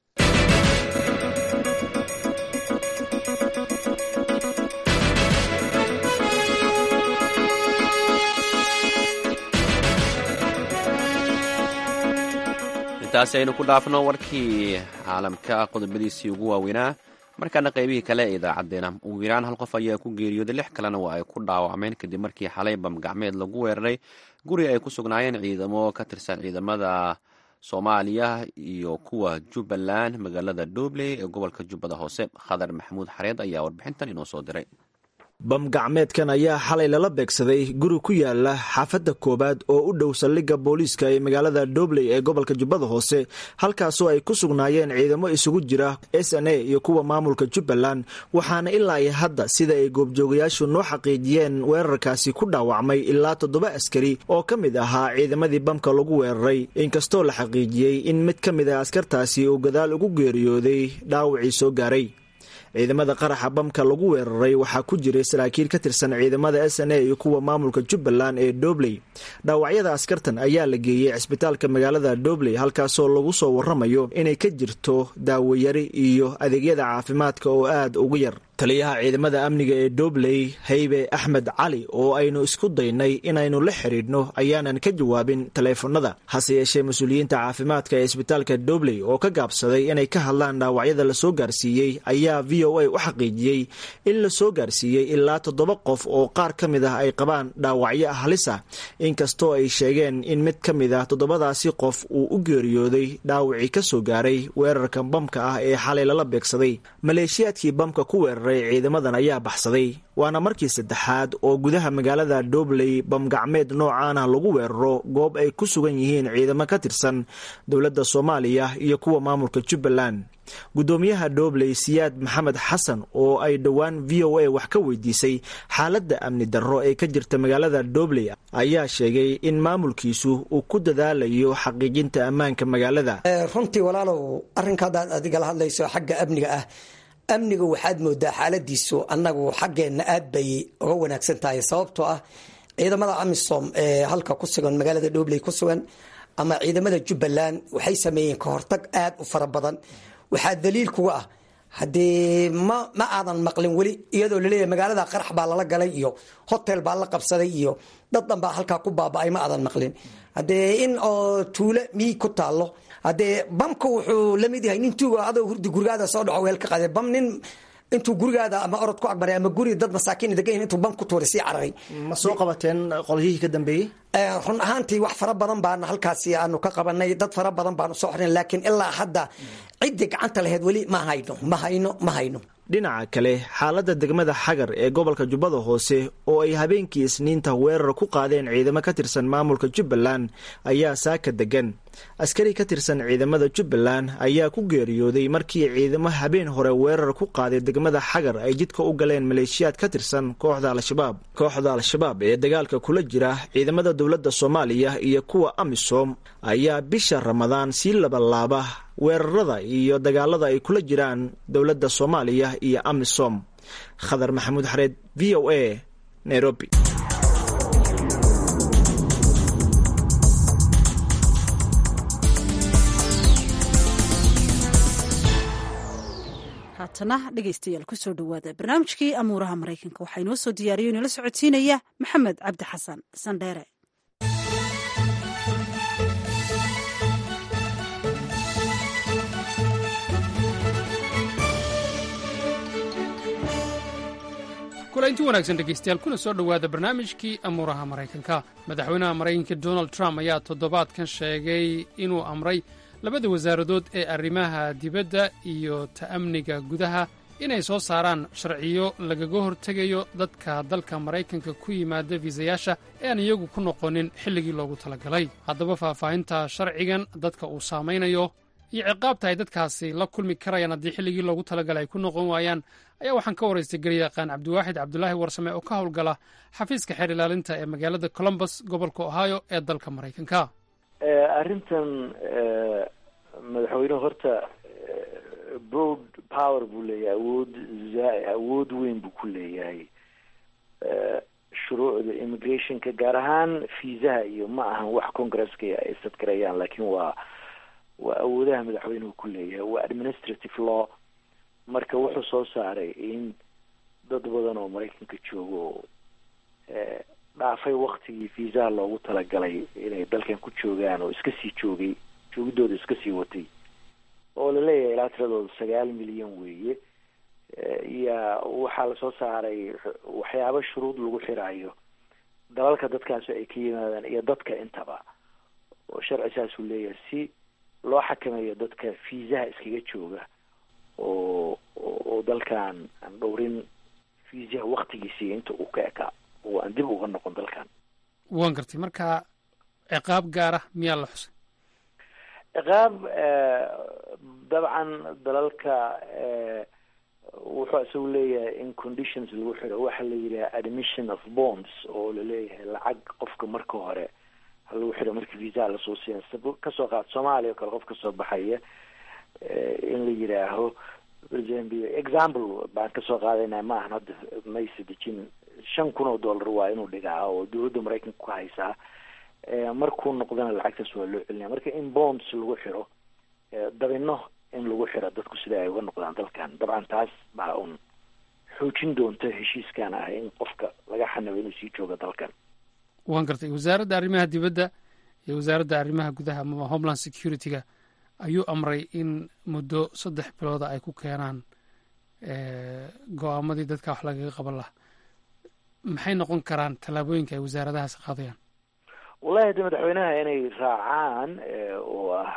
intaasi aynu ku dhaafno warkii caalamka qodobadiisii ugu waaweynaa markaana qaybihii kale ee idaacadeena ugu yaraan hal qof ayaa ku geeriyooday lix kalena waa ay ku dhaawacmeen kadib markii xalay bamgacmeed lagu weeraray guri ay ku sugnaayeen ciidamo ka tirsan ciidamada soomaaliya iyo kuwa jubbaland magaalada doobley ee gobolka jubbada hoose khadar maxamuud xareed ayaa warbixintan inoo soo diray bam gacmeedkan ayaa xalay lala beegsaday guri ku yaala xaafadda koowaad oo u dhow saldhigga booliiska ee magaalada doobley ee gobolka jubbada hoose halkaasoo ay ku sugnaayeen ciidamo isugu jira s n a iyo kuwa maamulka jubbaland waxaana ilaa iyo hadda sida ay goobjoogayaashu noo xaqiijiyeen weerarkaasi ku dhaawacmay ilaa toddoba askari oo ka mid ahaa ciidamadii bamka lagu weeraray inkastoo la xaqiijiyey in mid ka mid a askartaasi uu gadaal ugu geeriyooday dhaawacii soo gaaray ciidamada qaraxa bamka lagu weeraray waxaa ku jiray saraakiil ka tirsan ciidamada s n a iyo kuwa maamulka jubbaland ee doobley dhaawacyada askartan ayaa la geeyey cisbitaalka magaalada doobley halkaasoo lagu soo waramayo inay ka jirto daawayari iyo adeegyada caafimaadka oo aad ugu yar taliyaha ciidamada amniga ee doobley haybe axmed cali oo aynu isku daynay inaynu la xidhiidhno ayaanan ka jawaabin taleefanada hase yeeshee mas-uuliyiinta caafimaadka ee isbitaalka doobley oo ka gaabsaday inay ka hadlaan dhaawacyada lasoo gaarsiiyey ayaa v o a u xaqiijiyey in lasoo gaarsiiyey ilaa toddoba qof oo qaar ka mid ah ay qabaan dhaawacyo halis ah inkastoo ay sheegeen in mid ka mid ah toddobadaasi qof uu u geeriyooday dhaawacii ka soo gaaray weerarka bamka ah ee xalay lala beegsaday maleeshiyaadkii bamka ku weeraray ciidamadan ayaa baxsaday waana markii saddexaad oo gudaha magaalada doobley bamgacmeed noocaana lagu weeraro goob ay ku sugan yihiin ciidamo ka tirsan dowladda soomaaliya iyo kuwa maamulka jubbaland guddoomiyaha doobley siyaad maxamed xasan oo ay dhowaan v o a wax ka weydiisay xaaladda amni darro ee ka jirta magaalada doobley ayaa sheegay in maamulkiisu uu ku dadaalayo xaqiijinta ammaanka magaalada runtii walaalow arrinka haddaad adigala hadlayso xagga amniga ah amniga waxaad moodaa xaaladiisu annagu xaggeenna aad bay uga wanaagsan tahay sababtoo ah ciidamada amisom ee halka ku sugan magaalada dhobley ku sugan ama ciidamada jubbaland waxay sameeyeen kahortag aad u fara badan waxaa daliil kuga ah haddee ma ma aadan maqlin weli iyadoo laleeyahay magaalada qarax baa lala galay iyo hotel baa la qabsaday iyo dad dhan baa halkaa ku baaba-ay ma aadan maqlin haddee in oo tuulo miyi ku taallo haddee bamka wuxuu la mid yahay nin tuuga adoo hurdi gurigaada soo dhaco weel ka qaade bam nin intuu gurigaada ama orod ku agmaray ama guri dad masaakiin degan yihin intuu bam ku tuuray sii cararay ma soo qabateen qolyihii ka dambeeyey run ahaantii wax fara badan baan halkaasi aanu ka qabanay dad fara badan baanu soo xornay laakiin ilaa hadda ciddii gacanta laheyd weli ma hayno ma hayno ma hayno dhinaca kale xaaladda degmada xagar ee gobolka jubbada hoose oo ay habeenkii isniinta weerar ku qaadeen ciidamo ka tirsan maamulka jubbaland ayaa saaka degan askari ka tirsan ciidamada jubbaland ayaa ku geeriyooday markii ciidamo habeen hore weerar ku qaaday degmada xagar ay jidka u galeen maleeshiyaad ka tirsan kooxda al-shabaab kooxda al-shabaab ee dagaalka kula jira ciidamada dowladda soomaaliya iyo kuwa amisom ayaa bisha ramadaan sii labalaaba weerarada iyo dagaalada ay kula jiraan dowladda soomaaliya iyo amisom khadar maxamuud xareed v o a nairobi haatana dhegaystayaal kusoo dhowaada barnaamijkii amuuraha maraykanka waxaa inoo soo diyaariyo inala socodsiinaya maxamed cabdi xasan sandheere kulaynti wanaagsan dhegaystayaal kuna soo dhowaada barnaamijkii amuuraha maraykanka madaxweynaha maraykanka donald trump ayaa toddobaadkan sheegay inuu amray labada wasaaradood ee arrimaha dibadda iyo ta'amniga gudaha inay soo saaraan sharciyo lagaga hortegayo dadka dalka maraykanka ku yimaada fiisayaasha ee aan iyagu ku noqonin xilligii loogu talagalay haddaba faahfaahinta sharcigan dadka uu saamaynayo iyo ciqaabta ay dadkaasi la kulmi karayaan haddii xilligii loogu talagalay ay ku noqon waayaan ayaa waxaan ka waraystay garyaqaan cabdiwaaxid cabdulaahi warsame oo ka howlgala xafiiska xeer ilaalinta ee magaalada colombus gobolka ohio ee dalka maraykanka arrintan madaxweynuhu horta broad power buu leeyahay awood awood weyn buu ku leeyahay shuruucda immigrationka gaar ahaan fiisaha iyo ma ahan wax congresska ay sadgarayaan laakiin waa waa awoodaha madaxweynuhu ku leeyahay waa administrative law marka wuxuu soo saaray in dad badan oo maraykanka joogo dhaafay waktigii fiisaha loogu talagalay inay dalkan ku joogaan oo iska sii joogay joogidooda iska sii watay oo laleeyahay ilaa tiradooda sagaal milyan weeye iya waxaa lasoo saaray waxyaabo shuruud lagu xiraayo dalalka dadkaasi ay ka yimaadaan iyo dadka intaba oo sharci saasuu leeyahay si loo xakameeyo dadka fiisaha iskaga jooga oo oo dalkan aan dhowrin fiisaha waktigiisii inta uu ka ekaa oo aan dib uga noqon dalkan waan gartay marka ciqaab gaara miyaa la xusay ciqaab dabcan dalalka wuxuu isagu leeyahay in conditions lagu xiro waxa la yidhaha admission of bonds oo laleeyahay lacag qofka marka hore ha lagu xiro markii viisaha lasoo siiya kasoo qaad soomaaliya oo kale qof kasoo baxaya in la yidhaaho example baan kasoo qaadayna ma ahan hadda maysa dejin shan kun oo dollar waa inuu dhigaa oo dowladda maraykanka ku haysaa markuu noqdana lacagtaas waa loo celinaya marka in bonds lagu xiro dabino in lagu xiro dadku sida ay uga noqdaan dalkan dabcan taas baa un xoojin doonta heshiiskan ah in qofka laga xanabo inuu sii joogo dalkan waan gartay wasaaradda arrimaha dibadda iyo wasaaradda arrimaha gudaha ama homeland security-ga ayuu amray in muddo saddex bilooda ay ku keenaan go-aamadii dadka wax lagaga qaban laha maxay noqon karaan tallaabooyinka ay wasaaradahaas qaadayaan wallahi haddi madaxweynaha inay raacaan oo ah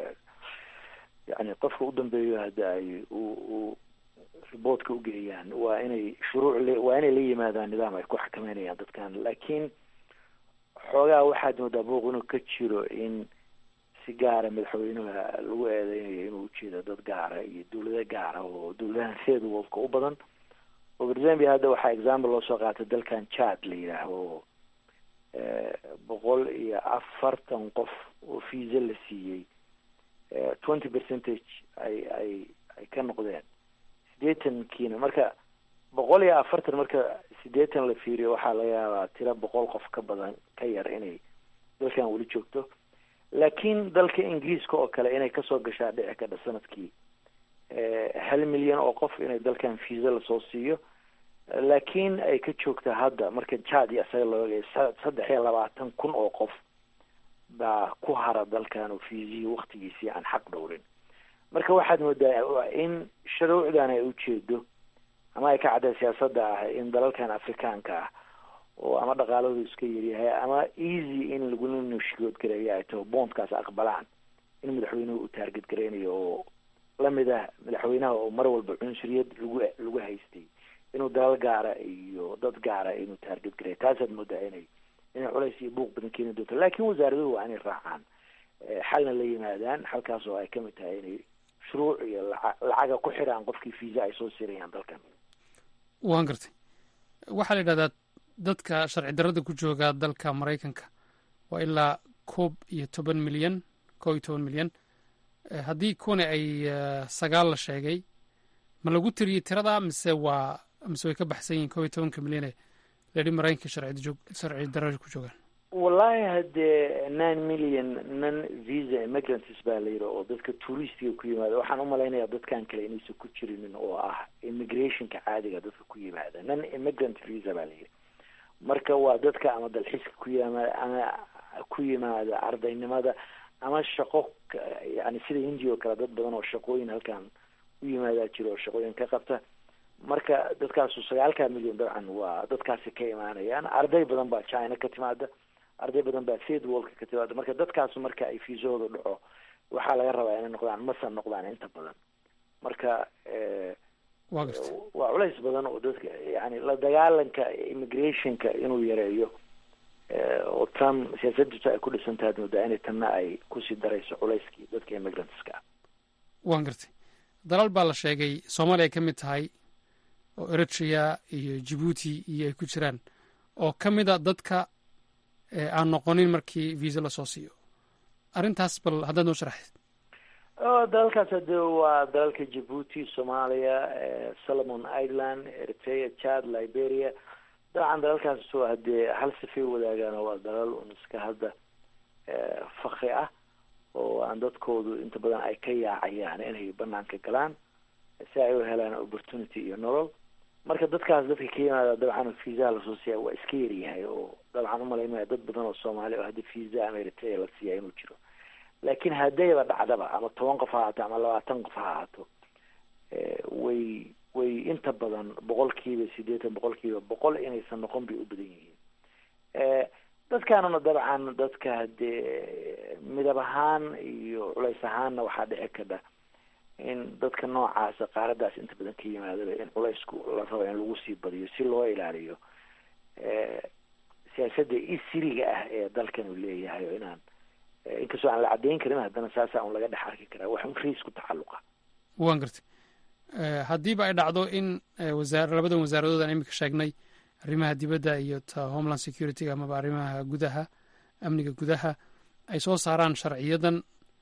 yani qofka u dambeeyo hadda ay u riboortka ugeeyaan waa inay shuruuc le waa inay la yimaadaan nidaam ay ku xakameynayaan dadkan laakiin xoogaa waxaad moodaa buuq inuu ka jiro in si gaara madaxweynuha lagu eedeynayo inuu ujeedo dad gaara iyo dawlado gaara oo dawladahan third worldka u badan oo berzambia hadda waxaa example loo soo qaatay dalkan chad la yidhaaho boqol iyo afartan qof oo visa la siiyey twenty percentage ay ay ay ka noqdeen siddeetankiina marka boqol iyo afartan marka siddeetan la fiiriyo waxaa laga yaabaa tira boqol qof ka badan ka yar inay dalkan weli joogto laakiin dalka ingiriiska oo kale inay kasoo gashaa dhici kadha sanadkii hal milyan oo qof inay dalkan fiisa lasoo siiyo laakiin ay ka joogta hadda marka jad iyo isaga loo eegay saddex iyo labaatan kun oo qof baa ku hara dalkan oo fiisihii waktigiisii aan xaq dhowrin marka waxaad moodaa in shuruucdan ay ujeedo ama ay ka cadday siyaasadda ah in dalalkan afrikaanka ah oo ama dhaqaaladu iska yaryahay ama easy in lagula nushgood gareeyo ay taho bondkaas aqbalaan in madaxweynuhu uu taarget gareynayo oo lamid ah madaxweynaha oo mar walba cunsuriyad lagu lagu haystay inuu dalal gaara iyo dad gaara inuu taarget gareeyo taasaad moodaa inay inay culays iyo buuq badan keeni doonto laakiin wasaaraduhu waa inay raacaan xalna la yimaadaan halkaas oo ay kamid tahay inay shuruuc iyo laca lacaga ku xiraan qofkii fiisa ay soo sirayaan dalkan waan gartay waxaa la yidhahdaa dadka sharci darrada ku jooga dalka maraykanka waa ilaa koob iyo toban milyan koob iyo toban milyan haddii kuwani ay sagaal la sheegay ma lagu tiriyey tirada mise waa mise way ka baxsan yihiin koob iyo tobanka milyane layidhi maraykanka sharci darrada ku joogaan wallahi haddee nine million non visa immigrants baa la yidhi oo dadka touristiga ku yimaada waxaan umalaynayaa dadkan kale inaysan ku jirinin oo ah immigrationka caadiga dadka ku yimaada non immigrant visa baa la yidhi marka waa dadka ama dalxiiska ku yimaada ama ku yimaada ardaynimada ama shaqo yani sida hindiya oo kale dad badan oo shaqooyin halkan u yimaadaa jiro oo shaqooyin ka qabta marka dadkaasu sagaalka milyan dabcan waa dadkaasi ka imaanayaan arday badan baa china ka timaada arday badan baa third worldka ka timaada marka dadkaasu marka ay fiisahooda dhaco waxaa laga rabaa inay noqdaan masa noqdaan inta badan marka waa culays badan oo dadka yani la dagaalanka immigrationka inuu yareeyo oo trump siyaasaddiisu ay ku dhisan tahay moodaa inay tanna ay kusii darayso culayskii dadka immigrantska ah waan gartay dalal baa la sheegay soomaaliya ay ka mid tahay oo eritrea iyo jibuuti iyo ay ku jiraan oo ka mid a dadka aan noqonin markii visa lasoo siiyo arrintaas bal haddaad noo sharaxayd dalalkaas hade waa dalalka jibuuti soomaaliya solomon ireland eritrea chad liberia dabcan dalalkaas hadee hal sifay wadaagaan waa dalal un iska hadda fakri ah oo aan dadkoodu inta badan ay ka yaacayaan inay banaanka galaan si ay u helaan opportunity iyo nolol marka dadkaas dadka ka yimaada dabcan fiisaha lasoo siiya waa iska yaryahay oo dabcan umalaynaya dad badan oo soomaali oo haddi fiisa ama eritrea la siiya inuu jiro laakiin haddayba dhacdaba ama toban qof ha ahaato ama labaatan qof ha ahaato way way inta badan boqolkiiba sideetan boqolkiiba boqol inaysan noqon bay u badan yihiin dadkanuna dabcan dadka hadee midab ahaan iyo culays ahaanna waxaa dhici kadha in dadka noocaasa qaaradaas inta badan ka yimaadaba in culaysku la rabo in lagu sii badiyo si loo ilaaliyo siyaasadda isiriga ah ee dalkan uu leeyahay oo inaan inkastoo aan la caddeyn karin haddana saasaa un laga dhex arki karaa wax un riis ku tacalluqa waan gartay haddiiba ay dhacdo in wasaar labadan wasaaradood aan iminka sheegnay arrimaha dibadda iyo ta homeland security amaba arrimaha gudaha amniga gudaha ay soo saaraan sharciyadan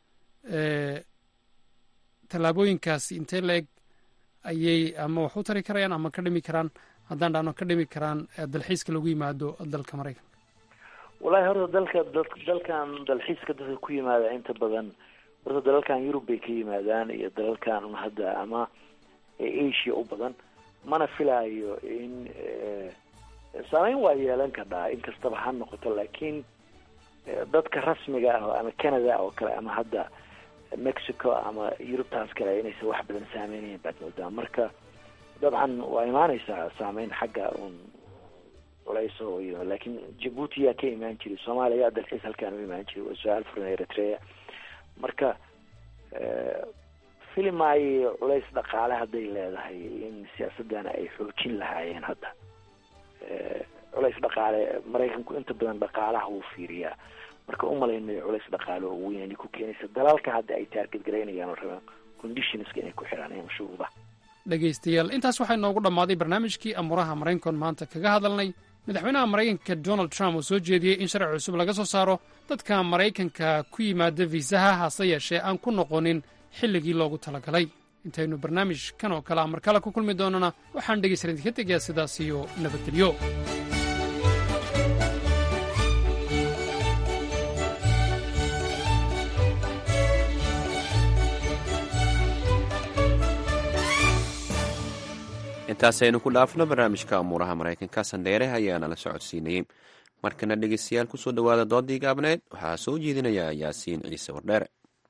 tallaabooyinkaasi intee la-eg ayay ama wax u tari karayaan ama ka dhimi karaan haddaan dhahno ka dhimi karaan dalxiiska lagu yimaado dalka maraykanka wallahi horta dalka dalkan dalxiiska dadka ku yimaada inta badan horta dalalkan yurub bay ka yimaadaan iyo dalalkan un hadda ama asia u badan mana filaayo in saameyn waa yeelan kadhaa inkastaba ha noqoto laakiin dadka rasmiga ah ama canada oo kale ama hadda mexico ama yurubtaas kale inaysan wax badan saameynayn baad moodaa marka dabcan waa imaaneysaa saameyn xagga un culayso iyo laakiin jabuuti yaa ka imaan jiray soomaaliya yaa dalxiis halkaan u imaan jiray waa su-aal furan eritrea marka filimaayo culays dhaqaale hadday leedahay in siyaasadana ay xoojin lahaayeen hadda culays dhaqaale maraykanku inta badan dhaqaalaha wuu fiiriyaa marka umalaynayo culays dhaqaale oo weyn inay ku keenaysa dalalka hadda ay taarget garaynayaan oo rabaan conditionska inay ku xiraan ama shuruudaha dhegaystayaal intaas waxaa inoogu dhammaaday barnaamijkii amuuraha maraykankoon maanta kaga hadalnay madaxweynaha maraykanka donald trump oo soo jeediyey in sharci cusub laga soo saaro dadka maraykanka ku yimaada fiisaha hase yeeshee aan ku noqonin xilligii loogu talagalay intaynu barnaamijkan oo kale a mar kale ku kulmi doonana waxaan dhegaysan idinka tegayaa sidaas iyo nabadgelyo intaasaynu ku dhaafno barnaamijka amuuraha maraykanka sandheere ayaana la socodsiinayey markana dhegeystayaal kusoo dhowaada doodii gaabneed waxaa soo jeedinaya yaasiin ciise wardheere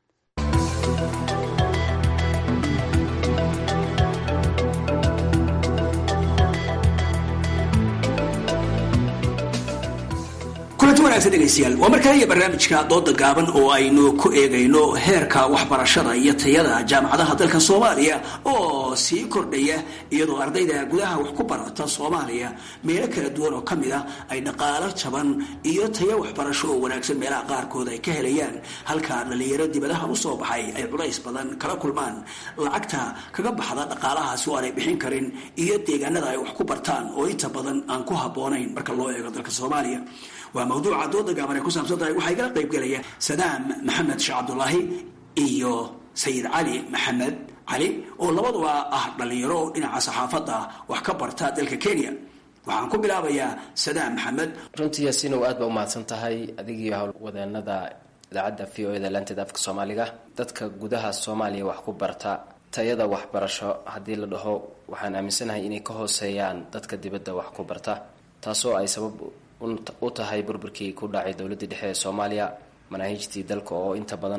kulanti wanaagsan dhegaystayaal waa markale iyo barnaamijka dooda gaaban oo aynu ku eegayno heerka waxbarashada iyo tayada jaamacadaha dalka soomaaliya oo sii kordhaya iyadoo ardayda gudaha wax ku barata soomaaliya meelo kala duwan oo ka mid ah ay dhaqaalo jaban iyo tayo waxbarasho oo wanaagsan meelaha qaarkood ay ka helayaan halka dhalinyaro dibadaha usoo baxay ay culays badan kala kulmaan lacagta kaga baxda dhaqaalahaasi oo aanay bixin karin iyo deegaanada ay wax ku bartaan oo inta badan aan ku habboonayn marka loo eego dalka soomaaliya waa mawduuca dooda gaaban ay ku saabsan tahay waxaa igala qayb gelaya sadaam maxamed sheekh cabdulaahi iyo sayid cali maxamed cali oo labaduba ah dhalinyaro dhinaca saxaafadda wax ka barta dalka kenya waxaan ku bilaabayaa sadaam maxamed runtii yaasiinow aad baa umahadsan tahay adigii howlwadeenada idaacadda v o eda lanteed afka soomaaliga dadka gudaha soomaaliya wax ku barta tayada waxbarasho haddii la dhaho waxaan aaminsanahay inay ka hooseeyaan dadka dibadda wax ku barta taasoo ay sabab u tahay burburkii ku dhacay dowladdii dhexe ee soomaaliya manaahijtii dalka oo inta badan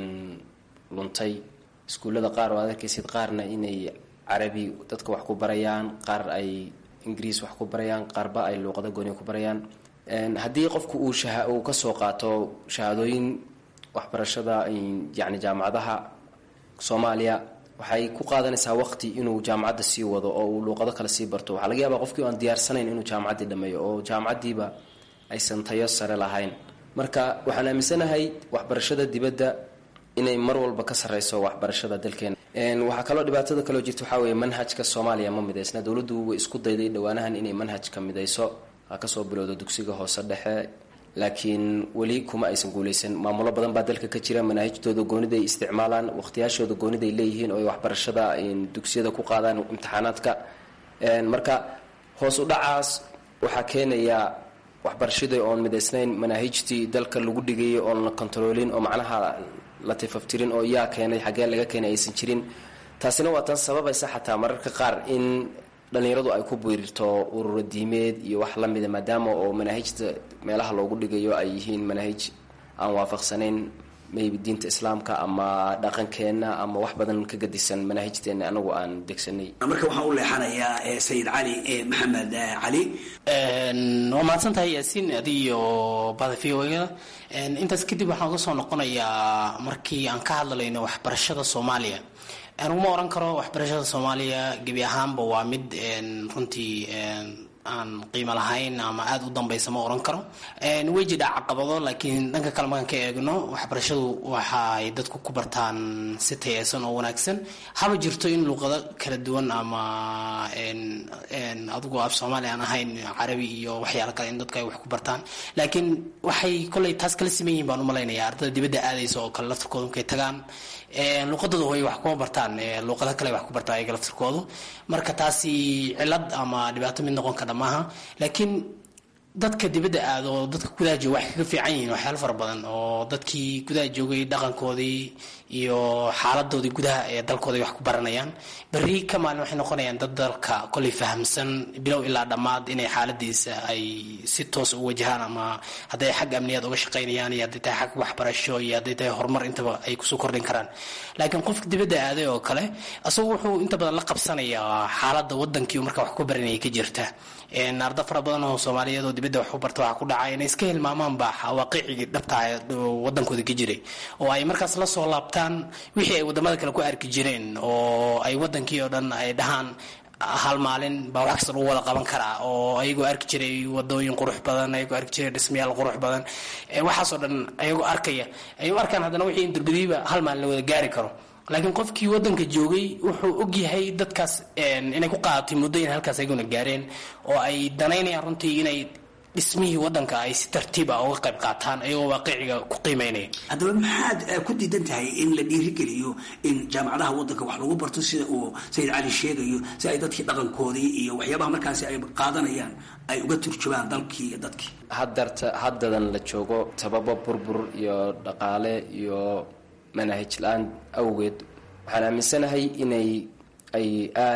luntay iskuullada qaar oo aad arkaysid qaarna inay carabi dadka wax ku barayaan qaar ay ingiriis wax ku barayaan qaarba ay luuqado gooni ku barayaan haddii qofku uu uu kasoo qaato shahaadooyin waxbarashada yacni jaamacadaha soomaaliya waxay ku qaadanaysaa waqti inuu jaamacadda sii wado oo uu luuqado kale sii barto waxaa laga yaabaa qofkii aan diyaarsanayn inuu jaamacaddii dhameeyo oo jaamacaddiiba aysan tayo sare lahayn marka waxaan aaminsanahay waxbarashada dibadda inay mar walba ka sarreyso waxbarashada dalkeena waxaa kaloo dhibaatada kaloo jirta waxaa weeye manhajka soomaaliya ma midaysna dowladdu way isku dayday dhowaanahan inay manhajka midayso ha kasoo bilowdo dugsiga hoose dhexe laakiin weli kuma aysan guuleysan maamulo badan baa dalka ka jira manaahijtooda goonida ay isticmaalaan waqtiyaashooda goonida ay leeyihiin oo ay waxbarashada dugsiyada ku qaadaan imtixaanaadka marka hoos u dhacaas waxaa keenaya waxbarashadii oon midaysnayn manaahijtii dalka lagu dhigayay oon la kontaroolin oo macnaha la tifaftirin oo yaa keenay xaggee laga keenay aysan jirin taasina waa tan sababaysa xataa mararka qaar in dhalinyaradu ay ku biirto ururo diimeed iyo wax lamida maadaama oo manaahijta meelaha loogu dhigayo ay yihiin manaahij aan waafaqsanayn maybe diinta islaamka ama dhaqankeenna ama wax badan ka gadisan manaahijteena anagu aan degsanay marka waxaan u leexanayaa sayid cali maxamed cali waa mahadsan tahay yaasiin adi iyo bada v o da intaas kadib waxaan uga soo noqonayaa markii aan ka hadlayno waxbarashada soomaaliya aniguma oran karo waxbarashada soomaaliya gebi ahaanba waa mid runtii aan qiimo lahayn ama aada u dambeysa ma oran karo way jidhaa caqabado laakiin dhanka kale markaan ka eegno waxbarashadu waxaay dadku ku bartaan si tayeysan oo wanaagsan haba jirto in luuqado kala duwan ama adigu af soomaali aan ahayn carabi iyo waxyaalo kale in dadku ay wax ku bartaan laakiin waxay koley taas kala siman yihin baan umalaynaya ardada dibadda aadaysa oo kale laftirkooda markay tagaan luuqadooda hooy wax kuma bartaan luuqado kale wax ku bartaan ayaga laftirkoodu marka taasi cilad ama dhibaato mid noqon kara maaha laakiin dadka dibadda aada oo dadka gudaha jooga waxay kaga fiican yihiin waxyaalo fara badan oo dadkii gudaha joogay dhaqankoodii iyo xaaladoodii gudaha ee dalkooda wax ku baranayaan berri ka maalin waxay noqonayaan dad dalka koley fahamsan bilow ilaa dhammaad inay xaaladiisa ay si toos u wajahaan ama hadday xag amniyaad uga shaqaynayaan iyo hadday tahay xag waxbarasho iyo hadday tahay horumar intaba ay kusoo kordhin karaan laakiin qofka dibadda aaday oo kale asagu wuxuu inta badan la qabsanayaa xaaladda wadankii marka wax ku baranaya ka jirta arda fara badan oo soomaaliyeed oo dibadda wax ku barta waxaa ku dhacay inay iska hilmaamaanba waaqicigii dhabtaa wadankooda ka jiray oo ay markaas la soo laabtaan wixii ay wadamada kale ku arki jireen oo ay wadankii oo dhan ay dhahaan hal maalin baa wax kasta lagu wada qaban karaa oo ayagoo arki jiray wadooyin qurux badan ayagoo arki jiray dhismayaal qurux badan waxaasoo dhan ayagoo arkaya ay u arkaan haddana wixii in durbadiiba hal maalin la wada gaari karo laakiin qofkii wadanka joogay wuxuu ogyahay dadkaas inay ku qaadatay muddo in halkaas ayaguna gaareen oo ay danaynayaan runtii inay dhismihii wadanka ay si tartiib ah uga qayb qaataan ayagoo waaqiciga ku qiimeynaya haddaba maxaad ku diidan tahay in la dhiirigeliyo in jaamacadaha wadanka wax lagu barto sida uu sayid cali sheegayo si ay dadkii dhaqankoodii iyo waxyaabaha markaasi ay qaadanayaan ay uga turjubaan dalkii iyo dadkii hadarta haddadan la joogo sababo burbur iyo dhaqaale iyo manaahij la-aan awgeed waxaan aaminsanahay inay ay aada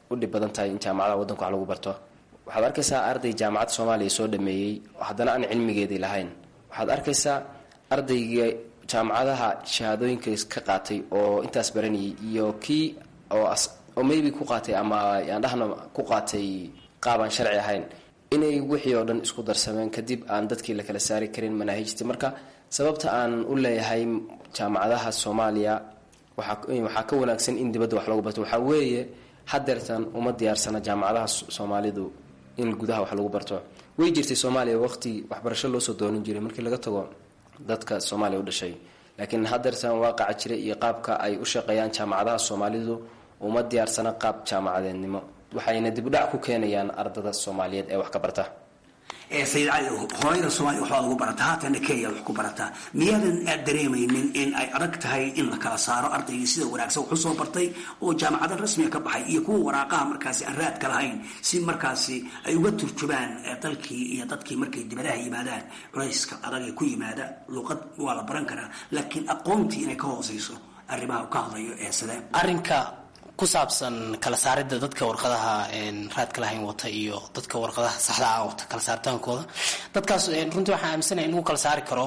u dhib badan tahay in jaamacadaha waddanka wax lagu barto waxaad arkaysaa arday jaamacad soomaaliya soo dhameeyey haddana aan cilmigeedii lahayn waxaad arkaysaa ardayga jaamacadaha shahaadooyinka ka qaatay oo intaas baranayay iyo kii oo oo maybe ku qaatay ama aan dhahno ku qaatay qaab aan sharci ahayn inay wixii oo dhan isku darsameen kadib aan dadkii la kala saari karin manaahijtii marka sababta aan u leeyahay jaamacadaha soomaaliya waxaa ka wanaagsan in dibadda wax lagu barto waxaa weeye hadeertan uma diyaarsana jaamacadaha soomaalidu in gudaha wax lagu barto way jirtay soomaaliya waqti waxbarasho loosoo doonin jiray markii laga tago dadka soomaaliya u dhashay laakiin hadeertan waaqaca jira iyo qaabka ay u shaqeeyaan jaamacadaha soomaalidu uma diyaarsana qaab jaamacadeednimo waxayna dibudhac ku keenayaan ardada soomaaliyeed ee wax ka barta sayid cali hooyada soomaaliya waxbaad ugu barataa haatana kenya wax ku barataa miyaadan aad dareemaynin in ay adag tahay in la kala saaro ardaygii sida wanaagsan wax usoo bartay oo jaamacada rasmiga ka baxay iyo kuwa waraaqaha markaasi aan raadka lahayn si markaasi ay uga turjubaan dalkii iyo dadkii markay dibadaha yimaadaan culayska adag ee ku yimaada luuqad waa la baran karaa laakiin aqoontii inay ka hooseyso arrimaha ka hadlayo ee sidee arrinka ku saabsan kala saaridda dadka warqadaha raadka lahayn wata iyo dadka warqadaha saxda ah wata kala saaritaankooda dadkaas runtii waxaan aaminsanaya in lagu kala saari karo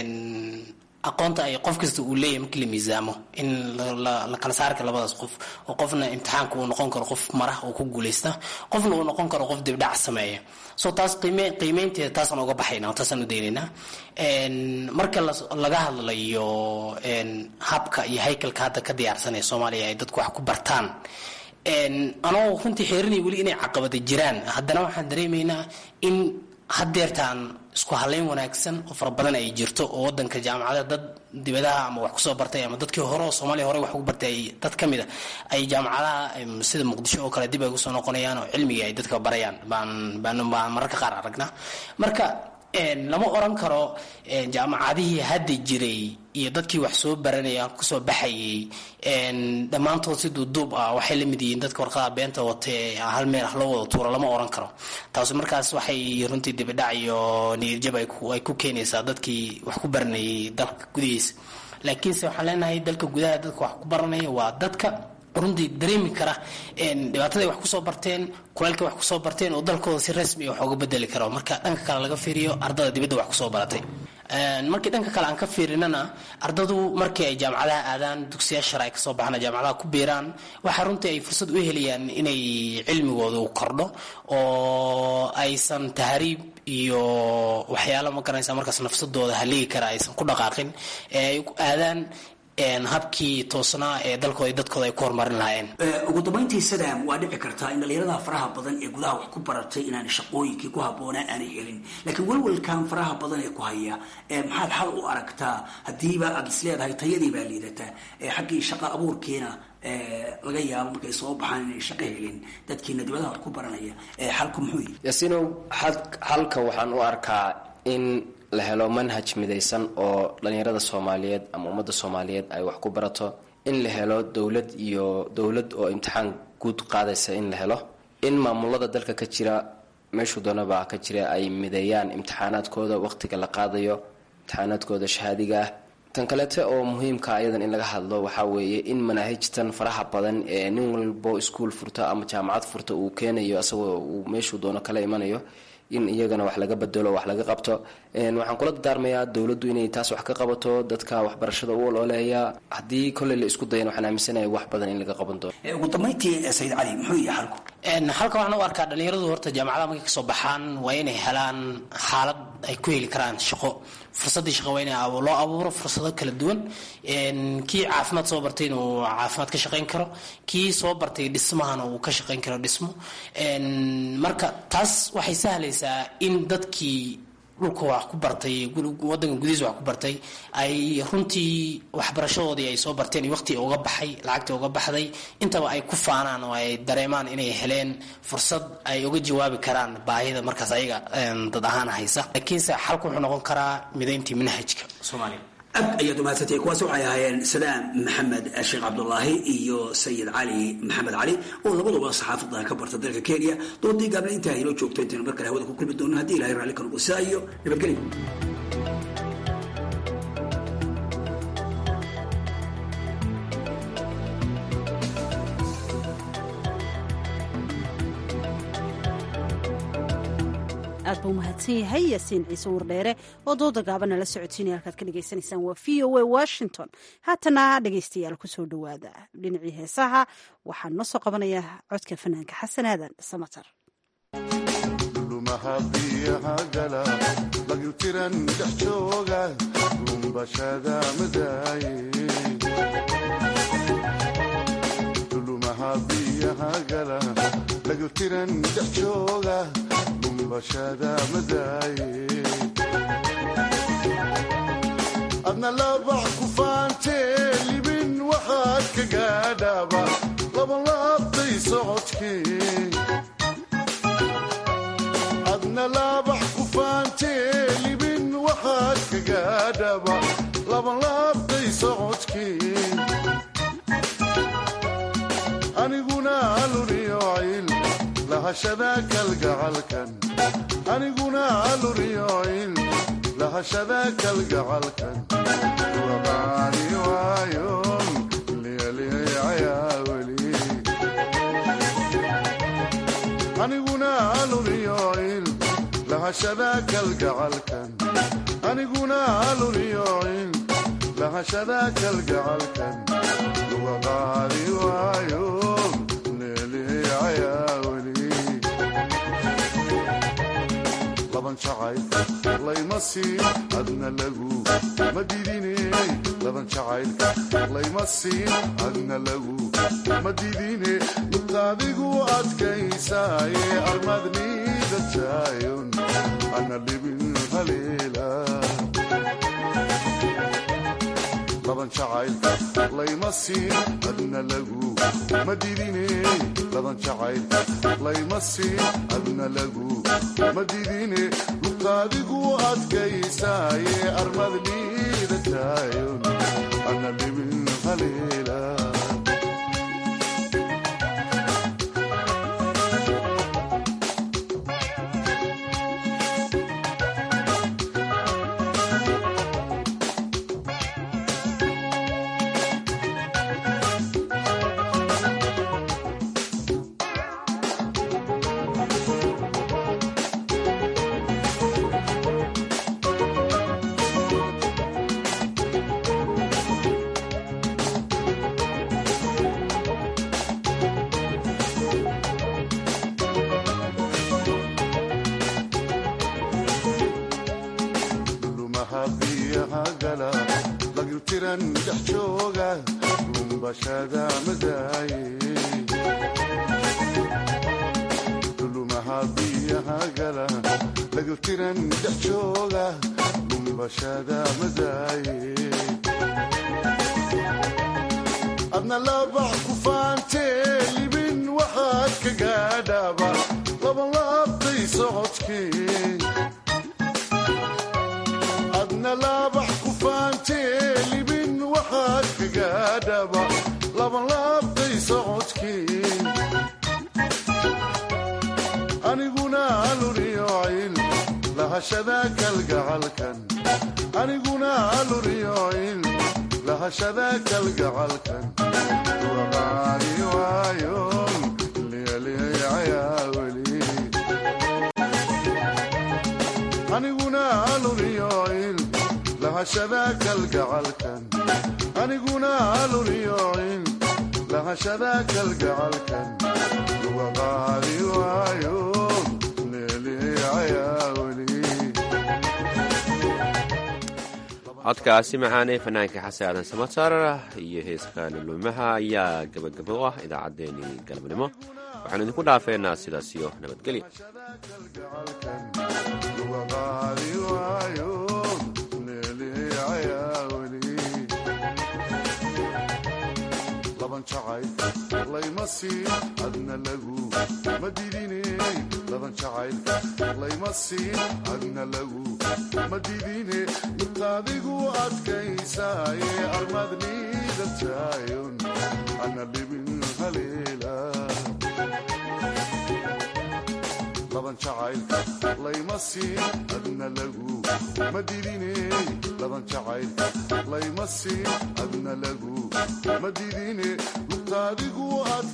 aqoonta ay qof kasta uu leeyahay markii la miisaamo in la kala saari karo labadaas qof oo qofna imtixaanka uu noqon karo qof mara oo ku guuleysta qofna uu noqon karo qof dibdhac sameeya so taas qiime qiimeynteeda taasaan uga baxayna oo taasaan u daynaynaa marka laga hadlayo habka iyo haykalka hadda ka diyaarsanaya soomaaliya ay dadku wax ku bartaan anoo runtii xeerinaya weli inay caqabada jiraan haddana waxaan dareemaynaa in hadeertaan isku haleyn wanaagsan oo fara badan ay jirto oo wadanka jaamacada dad dibadaha ama wax kusoo bartay ama dadkii hore oo soomaaliya hore wax ugu bartay dad ka mid a ay jaamacadaha sida muqdisho oo kale dib ay usoo noqonayaan oo cilmigii ay dadka barayaan baan baan baan mararka qaar aragnaa marka lama oran karo jaamacadihii hadda jiray iyo dadkii wax soo baranaya kusoo baxayay dhammaantood si duuduub ah waxay la mid yihiin dadka warqadaha beenta watee hal meel ah loo wada tuuro lama oran karo taasi markaas waxay runtii dibidhac iyo niyadjab ay ku keenaysaa dadkii wax ku baranayay dalka gudihiisa laakiinse waxaan leenahay dalka gudaha dadka wax ku baranaya waa dadka runtii dareemi kara dhibaataday wax kusoo barteen kulaylka wax kusoo barteen oo dalkooda si rasmi wax uga bedeli karo marka dhanka kale laga fiiriyo ardada dibadda wax kusoo baratay markii dhanka kale aan ka fiirinana ardadu markii ay jaamacadaha aadaan dugsiyaa shar ay kasoo baxaan jaamacadaha ku biiraan waxaa runtii ay fursad u helayaan inay cilmigoodu kordho oo aysan tahriib iyo waxyaalo ma garanaysa markaas nafsadooda haligi kara aysan ku dhaqaaqin ee ay aadaan habkii toosnaa ee dalkooda dadkooda ay ku horumarin lahaayeen ugu dambayntii sadam waa dhici kartaa in dhalinyarada faraha badan ee gudaha wax ku baratay inaan shaqooyinkii ku habboonaa aanay helin laakiin welwelkan faraha badan ee ku haya maxaad xal u aragtaa haddiiba aad is leedahay tayadii baa liidataa xaggii shaqa abuurkiina laga yaabo markay soo baxaan inay shaqo helin dadkiina dibadaha wax ku baranaya xalku muxuu yihi yaasiinow xalka waxaan u arkaa in la helo manhaj midaysan oo dhalinyarada soomaaliyeed ama ummadda soomaaliyeed ay wax ku barato in la helo dowlad iyo dowlad oo imtixaan guud qaadaysa in la helo in maamulada dalka ka jira meeshuu doonaba ka jira ay mideeyaan imtixaanaadkooda waqtiga la qaadayo imtixaanaadkooda shahaadiga ah tan kaleete oo muhiimka ayadan in laga hadlo waxaa weeye in manaahijtan faraha badan ee nin walbo iskuol furta ama jaamacad furta uu keenayo asagoo uu meeshuu doono kala imanayo in iyagana wax laga bedelo wax laga qabto waxaan kula dardaarmayaa dowladdu inay taas wax ka qabato dadka waxbarashada u olooleeya haddii kolley la isku dayan waxaan aaminsanaya wax badan in laga qaban doono ugu dambayntii sayid cali muxuu yahay xalku halka waxaan u arkaa dhalinyaradu horta jaamacadaha markay kasoo baxaan waa inay helaan xaalad ay ku heli karaan shaqo fursadii shaqo waa in loo abuuro fursado kala duwan kii caafimaad soo bartay inuu caafimaad ka shaqayn karo kii soo bartay dhismahana uu ka shaqayn karo dhismo marka taas waxay sahlaysaa in dadkii dhulka wax ku bartay wadanka gudihiisa wax ku bartay ay runtii waxbarashadoodii ay soo barteen iyo waqtii uga baxay lacagtii uga baxday intaba ay ku faanaan oo ay dareemaan inay heleen fursad ay uga jawaabi karaan baahida markaas ayaga dad ahaan haysa laakiinse xalku wuxuu noqon karaa midayntii manhajka soomaaliya aad ayaad umahadsantay kuwaas waxay ahaayeen sadaam maxamed sheekh cabdulaahi iyo sayid cali maxamed cali oo labaduba saxaafadda ka barta dalka kenya doodii gaabna intaa inoo joogto intaynu mar kale hawada ku kulmi doono haddii ilahay raalli ka noqo sidaa iyo nabadgelyo buu mahadsan yahay yaasiin ciise wardheere oo dooda gaabana la socodsiinaya halkaad ka dhagaysanaysaan waa v o a washington haatana dhegaystayaal kusoo dhowaada dhinacii heesaha waxaan noo soo qabanaya codka fanaanka xasan aadan samatar lumaha biyaha gala lagyutiran dhex jooga lumbashada madaaye lumaha biyaha gala lagyutiran dhex jooga lumbashada madaaye adna labax ku faantee libin waxaad ka gaadhaaba labalaabtay socodkee adna laabax ku faantee libin waxaad ka gaadhaba labanlaabtay socodkii aniguna aluriyocil lahashada kalgacalkan aniguna aluriyocil lahashada kalgacalkan waqaani waayon liyaliyayaa weli aniguna aluriyocil lahashada kalgacalkan aniguna aluriyocil lahashada kalgacalkan waqaadi waayo leeliyayaa weli laban jacayl layma siin adna lagu ma didiney laban jacaylka layma siin adna lagu ma didine mutaadigu adkaysaaye armadniida jaayon ana libin haleela laban jacaylka layma siin adna lagu ma didiney laban jacaylka layma siin adna lagu ma didine mutaadigu adkaysaaye armadniida jaayon ana libin haleela lumaha biyaha gala lagyutiran dhex jooga lumbashada madaaye lumaha biyaha gala lagyutiran dhex jooga lumbashada madaaye adna labax ku faantee libin waxaad ka gaadhaaba labanlaabtay socodkee adna laabax ku faantee libin waxaad ka gaadhaba labanlaabtay socodkii aniguna aluriyocil lahashada kalgacalkan aniguna aluriyocil lahashada kalgacalkan waqaani waayon liyaliyayaa weli aniguna aluriyocil lahashada kalgacalkan aniguna aluriyocil lahashada kalgacalkan waqaadi waayo leeliyayaa weli codkaasi macaanee fanaanka xasan aadan samatar iyo heeska lulumaha ayaa gabagabo u ah idaacaddeenii galabnimo waxaanu idinku dhaafeynaa sidaas iyo nabadgelya waqaadi waayo leeliyayaa weli laban jacayl layma siin adna lagu ma didiney laban jacaylka layma siin adna lagu ma didine mutaadigu adkaysaaye armadniida jaayon ana libin haleela laban jacaylka layma siin adna lagu ma didiney laban jacaylka layma siin adna lagu ma didine mutaadigu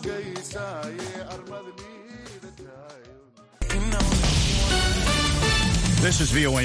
adkaysaaye armadniida jaayon This is VOA